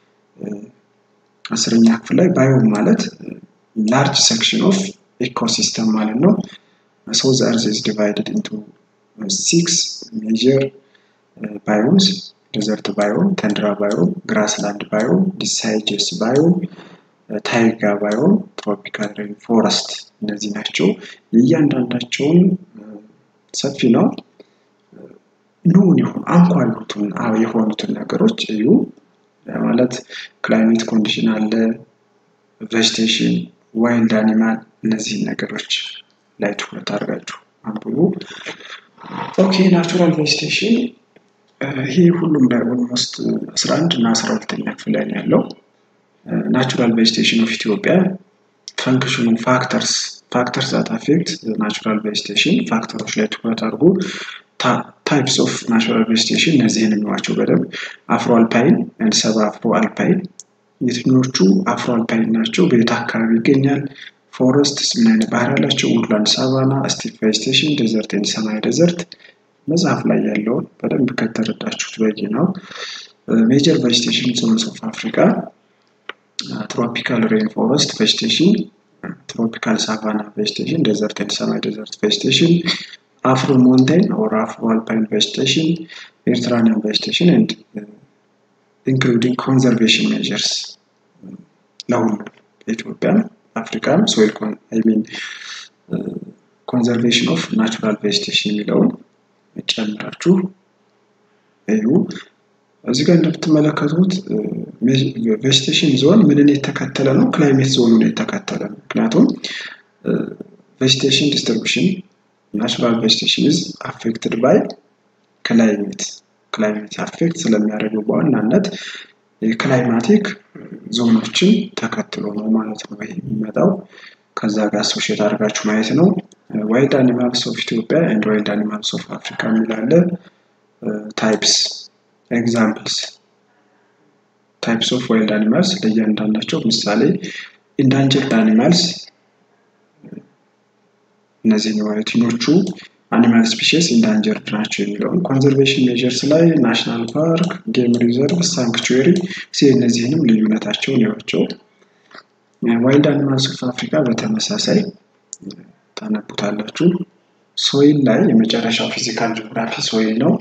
አስረኛ ክፍል ላይ ባዮም ማለት ላርጅ ሴክሽን ኦፍ ኢኮሲስተም ማለት ነው። ሶ ዘ እርዝ ኢዝ ዲቫይድድ ኢንቱ ሲክስ ሜጀር ባዮምስ ዴዘርት ባዮም፣ ተንድራ ባዮም፣ ግራስላንድ ባዮም፣ ዲሳይጀስ ባዮም፣ ታይጋ ባዮም፣ ትሮፒካል ሬን ፎረስት እነዚህ ናቸው። የእያንዳንዳቸውን ሰፊ ነው ኖን የሆኑ አንኳር የሆኑትን ነገሮች እዩ። ማለት ክላይሜት ኮንዲሽን አለ፣ ቬጅቴሽን፣ ዋይልድ አኒማል እነዚህን ነገሮች ላይ ትኩረት አድርጋችሁ አንብቡ። ኦኬ ናቹራል ቬጅቴሽን ይሄ ሁሉም ላይ ኦልሞስት 11 እና 12ኛ ክፍል ላይ ያለው ናቹራል ቬጅቴሽን ኦፍ ኢትዮጵያ ፈንክሽኑ ፋክተርስ ፋክተርስ ዛት አፌክት ናቹራል ቬጅቴሽን ፋክተሮች ላይ ትኩረት አድርጉ። ታይፕስ ኦፍ ናቹራል ቬጂቴሽን እነዚህን የሚዋቸው በደንብ አፍሮ አልፓይን ኤንድ ሰብ አፍሮ አልፓይን የትኞቹ አፍሮ አልፓይን ናቸው? በየት አካባቢ ይገኛል? ፎረስት ምን አይነት ባህሪ ያላቸው? ውድላንድ፣ ሳቫና፣ ስቲፕ ቬጂቴሽን፣ ዴዘርት ኤንድ ሰማይ ዴዘርት መጽሐፍ ላይ ያለውን በደንብ ከተረዳችሁት በቂ ነው። ሜጀር ቬጂቴሽን ዞንስ ኦፍ አፍሪካ ትሮፒካል ሬን ፎረስት ቬጂቴሽን፣ ትሮፒካል ሳቫና ቬጂቴሽን፣ ዴዘርት ኤንድ ሰማይ ዴዘርት ቬጂቴሽን፣ አፍሮ ሞንቴን ኦር አፍሮ አልፓይን ቬጂቴሽን፣ ኤርትራኒያን ቬጂቴሽን ኤንድ ኢንክሉዲንግ ኮንዘርቬሽን ሜጀርስ ለሁሉ ኢትዮጵያም አፍሪካም ሶይል ሚን ኮንዘርቬሽን ኦፍ ናቹራል ቬጂቴሽን የሚለውን ጨምራችሁ እዩ። እዚህ ጋር እንደምትመለከቱት ቬጂቴሽን ዞን ምንን የተከተለ ነው? ክላይሜት ዞኑን የተከተለ ነው። ምክንያቱም ቬጂቴሽን ዲስትሪቢሽን ናቹራል ቬጂቴሽን ኢዝ አፌክትድ ባይ ክላይሜት ክላይሜት አፌክት ስለሚያደርገው በዋናነት የክላይማቲክ ዞኖችን ተከትሎ ነው ማለት ነው ይሄ የሚመጣው። ከዛ ጋር አሶሼት አድርጋችሁ ማየት ነው። ዋይልድ አኒማልስ ኦፍ ኢትዮጵያ ኤንድ ዋይልድ አኒማልስ ኦፍ አፍሪካ የሚላለ ታይፕስ ኤግዛምፕልስ ታይፕስ ኦፍ ዋይልድ አኒማልስ ለእያንዳንዳቸው ምሳሌ ኢንዳንጀርድ አኒማልስ እነዚህ የትኞቹ አኒማል ስፒሽስ ኢንዳንጀርድ ናቸው የሚለውን ኮንዘርቬሽን ሜጀርስ ላይ ናሽናል ፓርክ፣ ጌም ሪዘርቭ፣ ሳንክቹዌሪ ሲ እነዚህንም ልዩነታቸውን ያቸው። ዋይልድ አኒማልስ ኦፍ አፍሪካ በተመሳሳይ ታነቡታላችሁ። ሶይል ላይ የመጨረሻው ፊዚካል ጂኦግራፊ ሶይል ነው።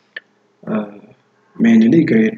ሜይንሊ ግሬድ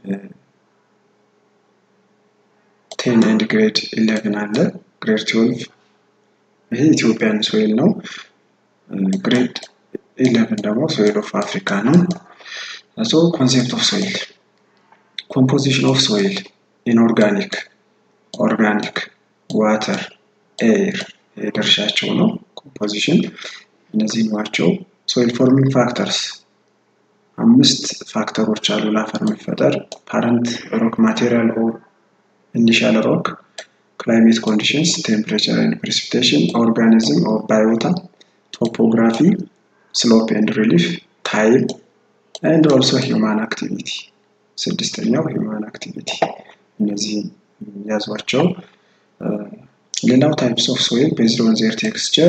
ቴን ኤንድ ግሬድ ኢሌቭን አለ። ግሬድ ትዌልቭ ይሄ ኢትዮጵያን ሶይል ነው። ግሬድ ኢሌቭን ደግሞ ሶይል ኦፍ አፍሪካ ነው። ሶ ኮንሴፕት ኦፍ ሶይል ኮምፖዚሽን ኦፍ ሶይል ኢንኦርጋኒክ፣ ኦርጋኒክ፣ ዋተር፣ ኤር የድርሻቸው ነው። ኮምፖዚሽን እነዚህ ናቸው። ሶይል ፎርሚንግ ፋክተርስ አምስት ፋክተሮች አሉ ለአፈር መፈጠር ፓረንት ሮክ ማቴሪያል ኦር ኢኒሻል ሮክ ክላይሜት ኮንዲሽንስ ቴምፕሬቸር ኤንድ ፕሬሲፒቴሽን ኦርጋኒዝም ኦር ባዮታ ቶፖግራፊ ስሎፕ ኤንድ ሪሊፍ ታይም ኤንድ ኦልሶ ሂውማን አክቲቪቲ ስድስተኛው ሂውማን አክቲቪቲ እነዚህ ያዟቸው ሌላው ታይፕስ ኦፍ ሶይል ቤዝድ ኦን ዜር ቴክስቸር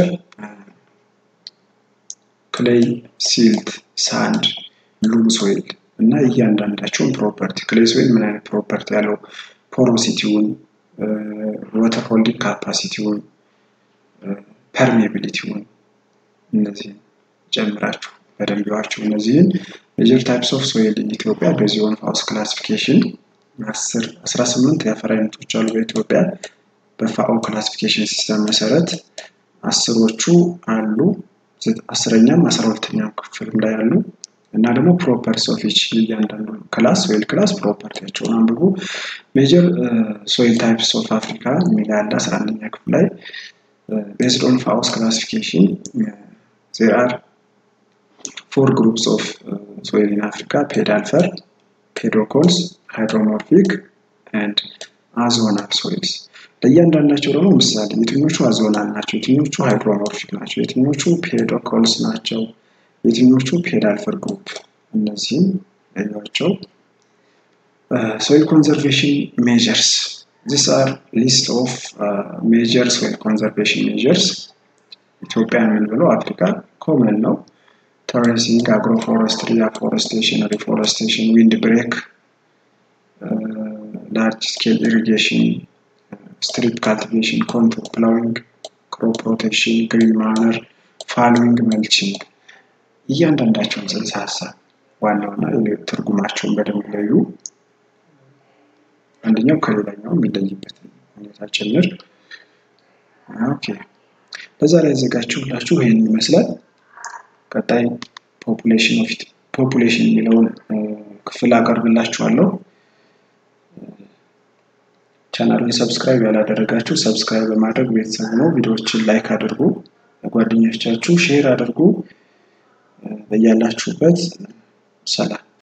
ክሌይ ሲልት ሳንድ ሉም ሶይል እና እያንዳንዳቸውን ፕሮፐርቲ ክሌይ ሶይል ምን አይነት ፕሮፐርቲ ያለው ፖሮሲቲውን ወተር ሆልዲንግ ካፓሲቲውን ፐርሜቢሊቲውን እነዚህን ጨምራችሁ በደንብ ዋቸው። እነዚህን ሜጀር ታይፕስ ኦፍ ሶይል ኢትዮጵያ በዚህ ኦን ፋውስ ክላሲፊኬሽን አስራ ስምንት የአፈር አይነቶች አሉ በኢትዮጵያ በፋኦ ክላሲፊኬሽን ሲስተም መሰረት አስሮቹ አሉ አስረኛም አስራ ሁለተኛም ክፍልም ላይ አሉ እና ደግሞ ፕሮፐርቲስ ኦፍ ኢች እያንዳንዱ ክላስ ሶይል ክላስ ፕሮፐርቲያቸውን አንብቡ። ሜጀር ሶይል ታይፕስ ኦፍ አፍሪካ የሚል ያለ አስራ አንደኛ ክፍል ላይ ቤዝድ ኦን ፋውስ ክላሲፊኬሽን ዜር አር ፎር ግሩፕስ ኦፍ ሶይል ኢን አፍሪካ ፔዳልፈር፣ ፔዶኮልስ፣ ሃይድሮሞርፊክ ኤንድ አዞናል ሶይልስ። ለእያንዳንዳቸው ደግሞ ምሳሌ የትኞቹ አዞናል ናቸው፣ የትኞቹ ሃይድሮሞርፊክ ናቸው፣ የትኞቹ ፔዶኮልስ ናቸው፣ የትኞቹ ፔዳልፈር ግሩፕ እነዚህም ያቸው። ሶይል ኮንዘርቬሽን ሜጀርስ ዚስ አር ሊስት ኦፍ ሜጀር ሶይል ኮንዘርቬሽን ሜጀርስ ኢትዮጵያ የምንብለው አፍሪካ ኮመን ነው። ተሬሲንግ፣ አግሮፎረስትሪ፣ አፎረስቴሽን፣ ሪፎረስቴሽን፣ ዊንድ ብሬክ፣ ላርጅ ስኬል ኢሪጌሽን፣ ስትሪፕ ካልቲቬሽን፣ ኮንቱር ፕላዊንግ፣ ክሮፕ ሮቴሽን፣ ግሪን ማነር፣ ፋሎዊንግ፣ መልቺንግ እያንዳንዳቸውን ጽንሰ ሀሳብ ዋናውና ትርጉማቸውን በደንብ ለዩ። አንደኛው ከሌላኛው የሚለይበት ሁኔታ ጭምር። ኦኬ ለዛሬ ያዘጋጀሁላችሁ ይህን ይመስላል። ቀጣይ ፖፑሌሽን ኦፍ ፖፑሌሽን የሚለውን ክፍል አቀርብላችኋለሁ። ቻናሉን ሰብስክራይብ ያላደረጋችሁ ሰብስክራይብ በማድረግ ቤተሰብ ነው። ቪዲዮዎችን ላይክ አድርጉ፣ ለጓደኞቻችሁ ሼር አድርጉ። በያላችሁበት ሰላም